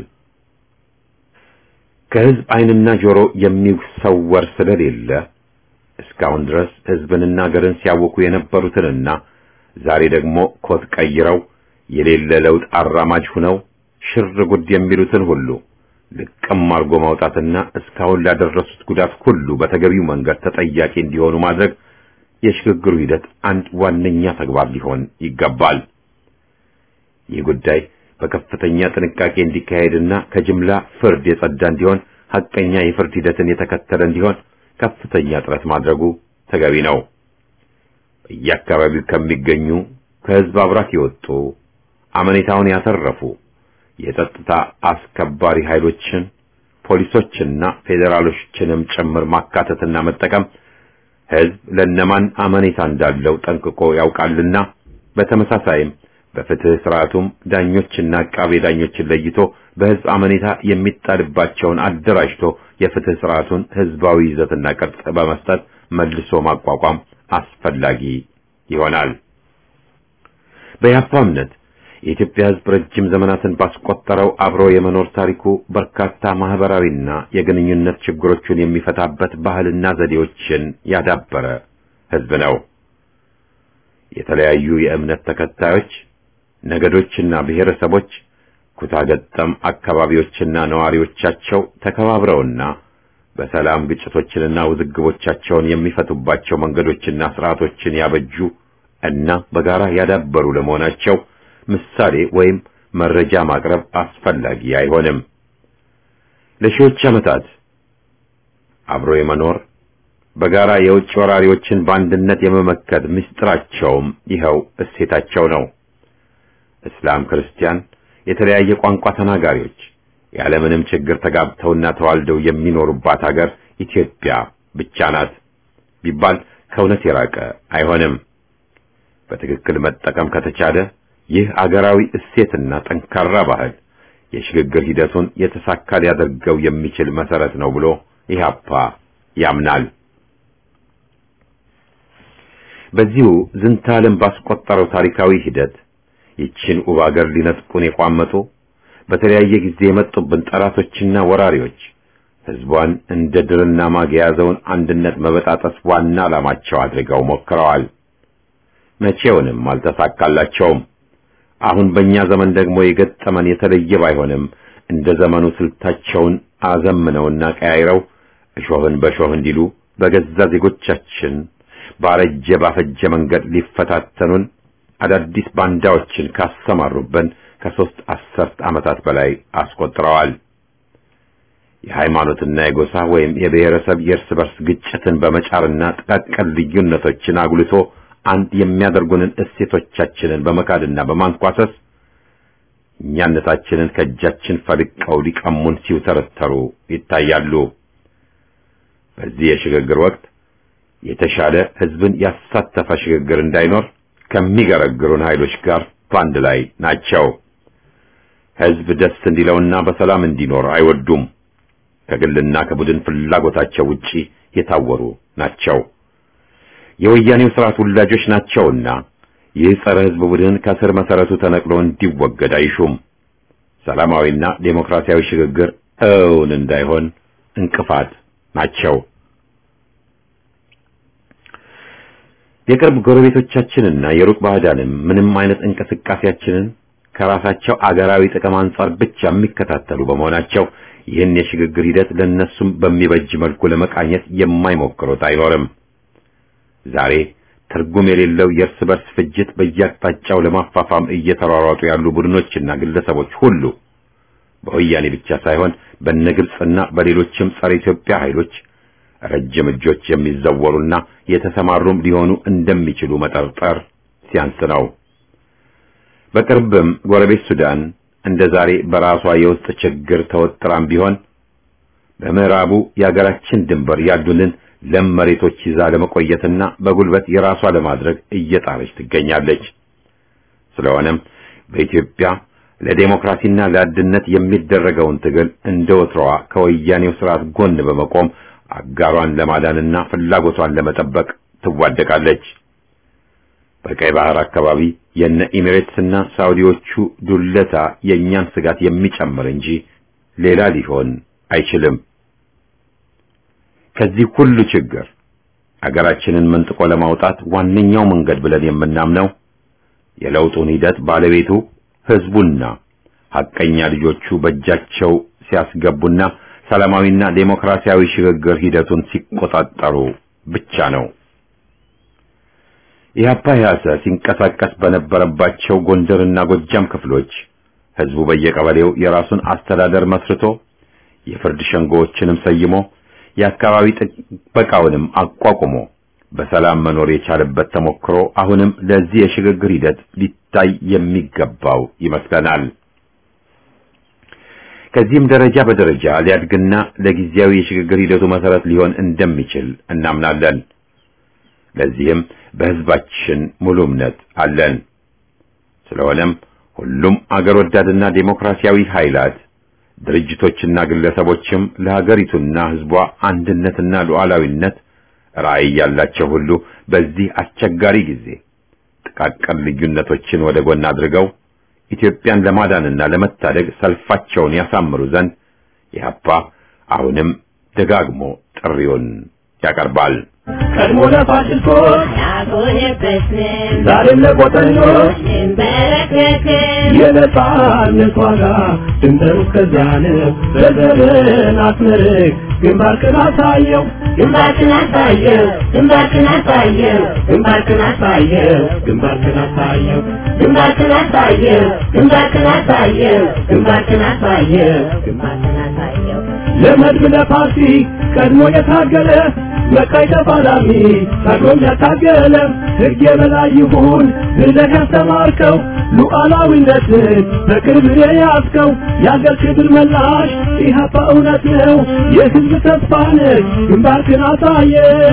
ከህዝብ ዓይንና ጆሮ የሚሰወር ስለሌለ እስካሁን ድረስ ህዝብንና ሀገርን ሲያውኩ የነበሩትንና ዛሬ ደግሞ ኮት ቀይረው የሌለ ለውጥ አራማጅ ሁነው ሽር ጉድ የሚሉትን ሁሉ ልቅም አርጎ ማውጣትና እስካሁን ላደረሱት ጉዳት ሁሉ በተገቢው መንገድ ተጠያቂ እንዲሆኑ ማድረግ የሽግግሩ ሂደት አንድ ዋነኛ ተግባር ሊሆን ይገባል። ይህ ጉዳይ በከፍተኛ ጥንቃቄ እንዲካሄድና ከጅምላ ፍርድ የጸዳ እንዲሆን ሐቀኛ የፍርድ ሂደትን የተከተለ እንዲሆን ከፍተኛ ጥረት ማድረጉ ተገቢ ነው። በየአካባቢው ከሚገኙ ከህዝብ አብራክ የወጡ አመኔታውን ያተረፉ የጸጥታ አስከባሪ ኃይሎችን ፖሊሶችና ፌዴራሎችንም ጭምር ማካተትና መጠቀም ህዝብ ለነማን አመኔታ እንዳለው ጠንቅቆ ያውቃልና በተመሳሳይም በፍትህ ስርዓቱም ዳኞችና አቃቤ ዳኞችን ለይቶ በህዝብ አመኔታ የሚጣልባቸውን አደራጅቶ የፍትህ ስርዓቱን ህዝባዊ ይዘትና ቅርጽ በመስጠት መልሶ ማቋቋም አስፈላጊ ይሆናል። በያፋ እምነት የኢትዮጵያ ህዝብ ረጅም ዘመናትን ባስቆጠረው አብሮ የመኖር ታሪኩ በርካታ ማህበራዊና የግንኙነት ችግሮቹን የሚፈታበት ባህልና ዘዴዎችን ያዳበረ ህዝብ ነው። የተለያዩ የእምነት ተከታዮች ነገዶችና ብሔረሰቦች ኩታገጠም አካባቢዎችና ነዋሪዎቻቸው ተከባብረውና በሰላም ግጭቶችንና ውዝግቦቻቸውን የሚፈቱባቸው መንገዶችና ስርዓቶችን ያበጁ እና በጋራ ያዳበሩ ለመሆናቸው ምሳሌ ወይም መረጃ ማቅረብ አስፈላጊ አይሆንም። ለሺዎች ዓመታት አብሮ የመኖር በጋራ የውጭ ወራሪዎችን በአንድነት የመመከት ምስጢራቸውም ይኸው እሴታቸው ነው። እስላም፣ ክርስቲያን፣ የተለያየ ቋንቋ ተናጋሪዎች ያለምንም ችግር ተጋብተውና ተዋልደው የሚኖሩባት ሀገር ኢትዮጵያ ብቻ ናት ቢባል ከእውነት የራቀ አይሆንም። በትክክል መጠቀም ከተቻለ ይህ አገራዊ እሴትና ጠንካራ ባህል የሽግግር ሂደቱን የተሳካ ሊያደርገው የሚችል መሰረት ነው ብሎ ኢህአፓ ያምናል። በዚሁ ዝንተ ዓለም ባስቆጠረው ታሪካዊ ሂደት ይችን ውብ አገር ሊነጥቁን የቋመጡ በተለያየ ጊዜ የመጡብን ጠላቶችና ወራሪዎች ህዝቧን እንደ ድርና ማግ የያዘውን አንድነት መበጣጠስ ዋና ዓላማቸው አድርገው ሞክረዋል። መቼውንም አልተሳካላቸውም። አሁን በእኛ ዘመን ደግሞ የገጠመን የተለየ ባይሆንም እንደ ዘመኑ ስልታቸውን አዘምነውና ቀያይረው እሾህን በሾህ እንዲሉ በገዛ ዜጎቻችን ባረጀ ባፈጀ መንገድ ሊፈታተኑን አዳዲስ ባንዳዎችን ካሰማሩበን ከሦስት አስርት ዓመታት በላይ አስቆጥረዋል። የሃይማኖትና የጎሳ ወይም የብሔረሰብ የእርስ በርስ ግጭትን በመጫርና ጥቃቅን ልዩነቶችን አጉልቶ አንድ የሚያደርጉንን እሴቶቻችንን በመካድና በማንኳሰስ እኛነታችንን ከእጃችን ፈልቀው ሊቀሙን ሲውተረተሩ ይታያሉ። በዚህ የሽግግር ወቅት የተሻለ ሕዝብን ያሳተፈ ሽግግር እንዳይኖር ከሚገረግሩን ኃይሎች ጋር በአንድ ላይ ናቸው። ሕዝብ ደስ እንዲለውና በሰላም እንዲኖር አይወዱም። ከግልና ከቡድን ፍላጎታቸው ውጪ የታወሩ ናቸው። የወያኔው ስርዓት ውላጆች ናቸውና ይህ ጸረ ሕዝብ ቡድን ከስር መሰረቱ ተነቅሎ እንዲወገድ አይሹም። ሰላማዊና ዴሞክራሲያዊ ሽግግር እውን እንዳይሆን እንቅፋት ናቸው። የቅርብ ጎረቤቶቻችንና የሩቅ ባዕዳንም ምንም አይነት እንቅስቃሴያችንን ከራሳቸው አገራዊ ጥቅም አንጻር ብቻ የሚከታተሉ በመሆናቸው ይህን የሽግግር ሂደት ለነሱም በሚበጅ መልኩ ለመቃኘት የማይሞክሩት አይኖርም። ዛሬ ትርጉም የሌለው የእርስ በርስ ፍጅት በየአቅጣጫው ለማፋፋም እየተሯሯጡ ያሉ ቡድኖችና ግለሰቦች ሁሉ በወያኔ ብቻ ሳይሆን በነግብጽና በሌሎችም ጸረ ኢትዮጵያ ኃይሎች ረጅም እጆች የሚዘወሩና የተሰማሩም ሊሆኑ እንደሚችሉ መጠርጠር ሲያንስ ነው። በቅርብም ጎረቤት ሱዳን እንደ ዛሬ በራሷ የውስጥ ችግር ተወጥራም ቢሆን በምዕራቡ የአገራችን ድንበር ያሉንን ለም መሬቶች ይዛ ለመቆየትና በጉልበት የራሷ ለማድረግ እየጣረች ትገኛለች። ስለሆነም በኢትዮጵያ ለዴሞክራሲና ለአንድነት የሚደረገውን ትግል እንደ ወትሮዋ ከወያኔው ስርዓት ጎን በመቆም አጋሯን ለማዳንና ፍላጎቷን ለመጠበቅ ትዋደቃለች። በቀይ ባህር አካባቢ የነ ኤሚሬትስና ሳውዲዎቹ ዱለታ የእኛን ስጋት የሚጨምር እንጂ ሌላ ሊሆን አይችልም። ከዚህ ሁሉ ችግር አገራችንን መንጥቆ ለማውጣት ዋነኛው መንገድ ብለን የምናምነው የለውጡን ሂደት ባለቤቱ ህዝቡና ሐቀኛ ልጆቹ በእጃቸው ሲያስገቡና ሰላማዊና ዴሞክራሲያዊ ሽግግር ሂደቱን ሲቆጣጠሩ ብቻ ነው። ኢህአፓ ያሰ ሲንቀሳቀስ በነበረባቸው ጎንደርና ጎጃም ክፍሎች ህዝቡ በየቀበሌው የራሱን አስተዳደር መስርቶ የፍርድ ሸንጎዎችንም ሰይሞ የአካባቢ ጥበቃውንም አቋቁሞ በሰላም መኖር የቻለበት ተሞክሮ አሁንም ለዚህ የሽግግር ሂደት ሊታይ የሚገባው ይመስለናል። ከዚህም ደረጃ በደረጃ ሊያድግና ለጊዜያዊ የሽግግር ሂደቱ መሰረት ሊሆን እንደሚችል እናምናለን። ለዚህም በህዝባችን ሙሉ እምነት አለን። ስለሆነም ሁሉም አገር ወዳድና ዴሞክራሲያዊ ኃይላት ድርጅቶችና ግለሰቦችም ለሀገሪቱና ህዝቧ አንድነትና ሉዓላዊነት ራዕይ ያላቸው ሁሉ በዚህ አስቸጋሪ ጊዜ ጥቃቅን ልዩነቶችን ወደ ጎን አድርገው ኢትዮጵያን ለማዳንና ለመታደግ ሰልፋቸውን ያሳምሩ ዘንድ ኢህአፓ አሁንም ደጋግሞ ጥሪውን ያቀርባል። ቀድሞ ለፋሽስቶች ያጎነበስን ዛሬም ለቆጠኞች እንበረከክን የነጻነት ዋጋ ድንበሩ እስከዚያ ነው። በዘርን አስመርቅ ግንባርክን አሳየው ግንባርክን አሳየው ግንባርክን አሳየው ግንባርክን አሳየው ግንባርክን አሳየው ግንባርክን አሳየው ግንባርክን አሳየው ግንባርክን አሳየው ግንባርክን አሳየው ለመድብ ለፓርቲ ቀድሞ የታገለ መቃይ ተፋላሚ ታግሎም ያታገለ ሕግ የበላይ ይሁን ብለህ ያስተማርከው ሉዓላዊነትን በቅርብ የያዝከው የአገር ክብር መላሽ ኢህአፓ እውነት ነው የሕዝብ ተስፋ ነህ ግንባርክን አሳየ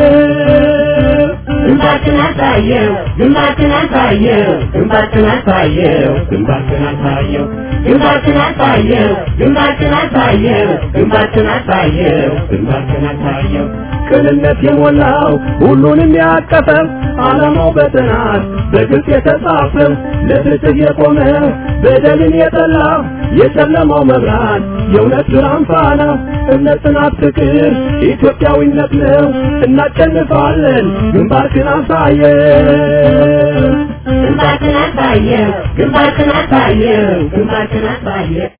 ግንባርክን አሳየው ግንባርክን አሳየው ግንባርክን አሳየው ግንባርክን አሳየው ግንባርክን አሳየው ግንባርክን አሳየው ግንባርክን አሳየው ግንባርክን አሳየው ቅንነት የሞላው ሁሉንም ያቀፈ ዓላማው በጥናት በግልጽ የተጻፈ ለፍትህ የቆመ በደልን የጠላ የጨለማው መብራት የእውነት ብርሃን ፋና እምነት፣ ጽናት፣ ፍቅር ኢትዮጵያዊነት ነው። እናሸንፋለን። ግንባርክን አሳየን። ግንባርክን አሳየው ግንባርክን አሳየው ግንባርክን አሳየው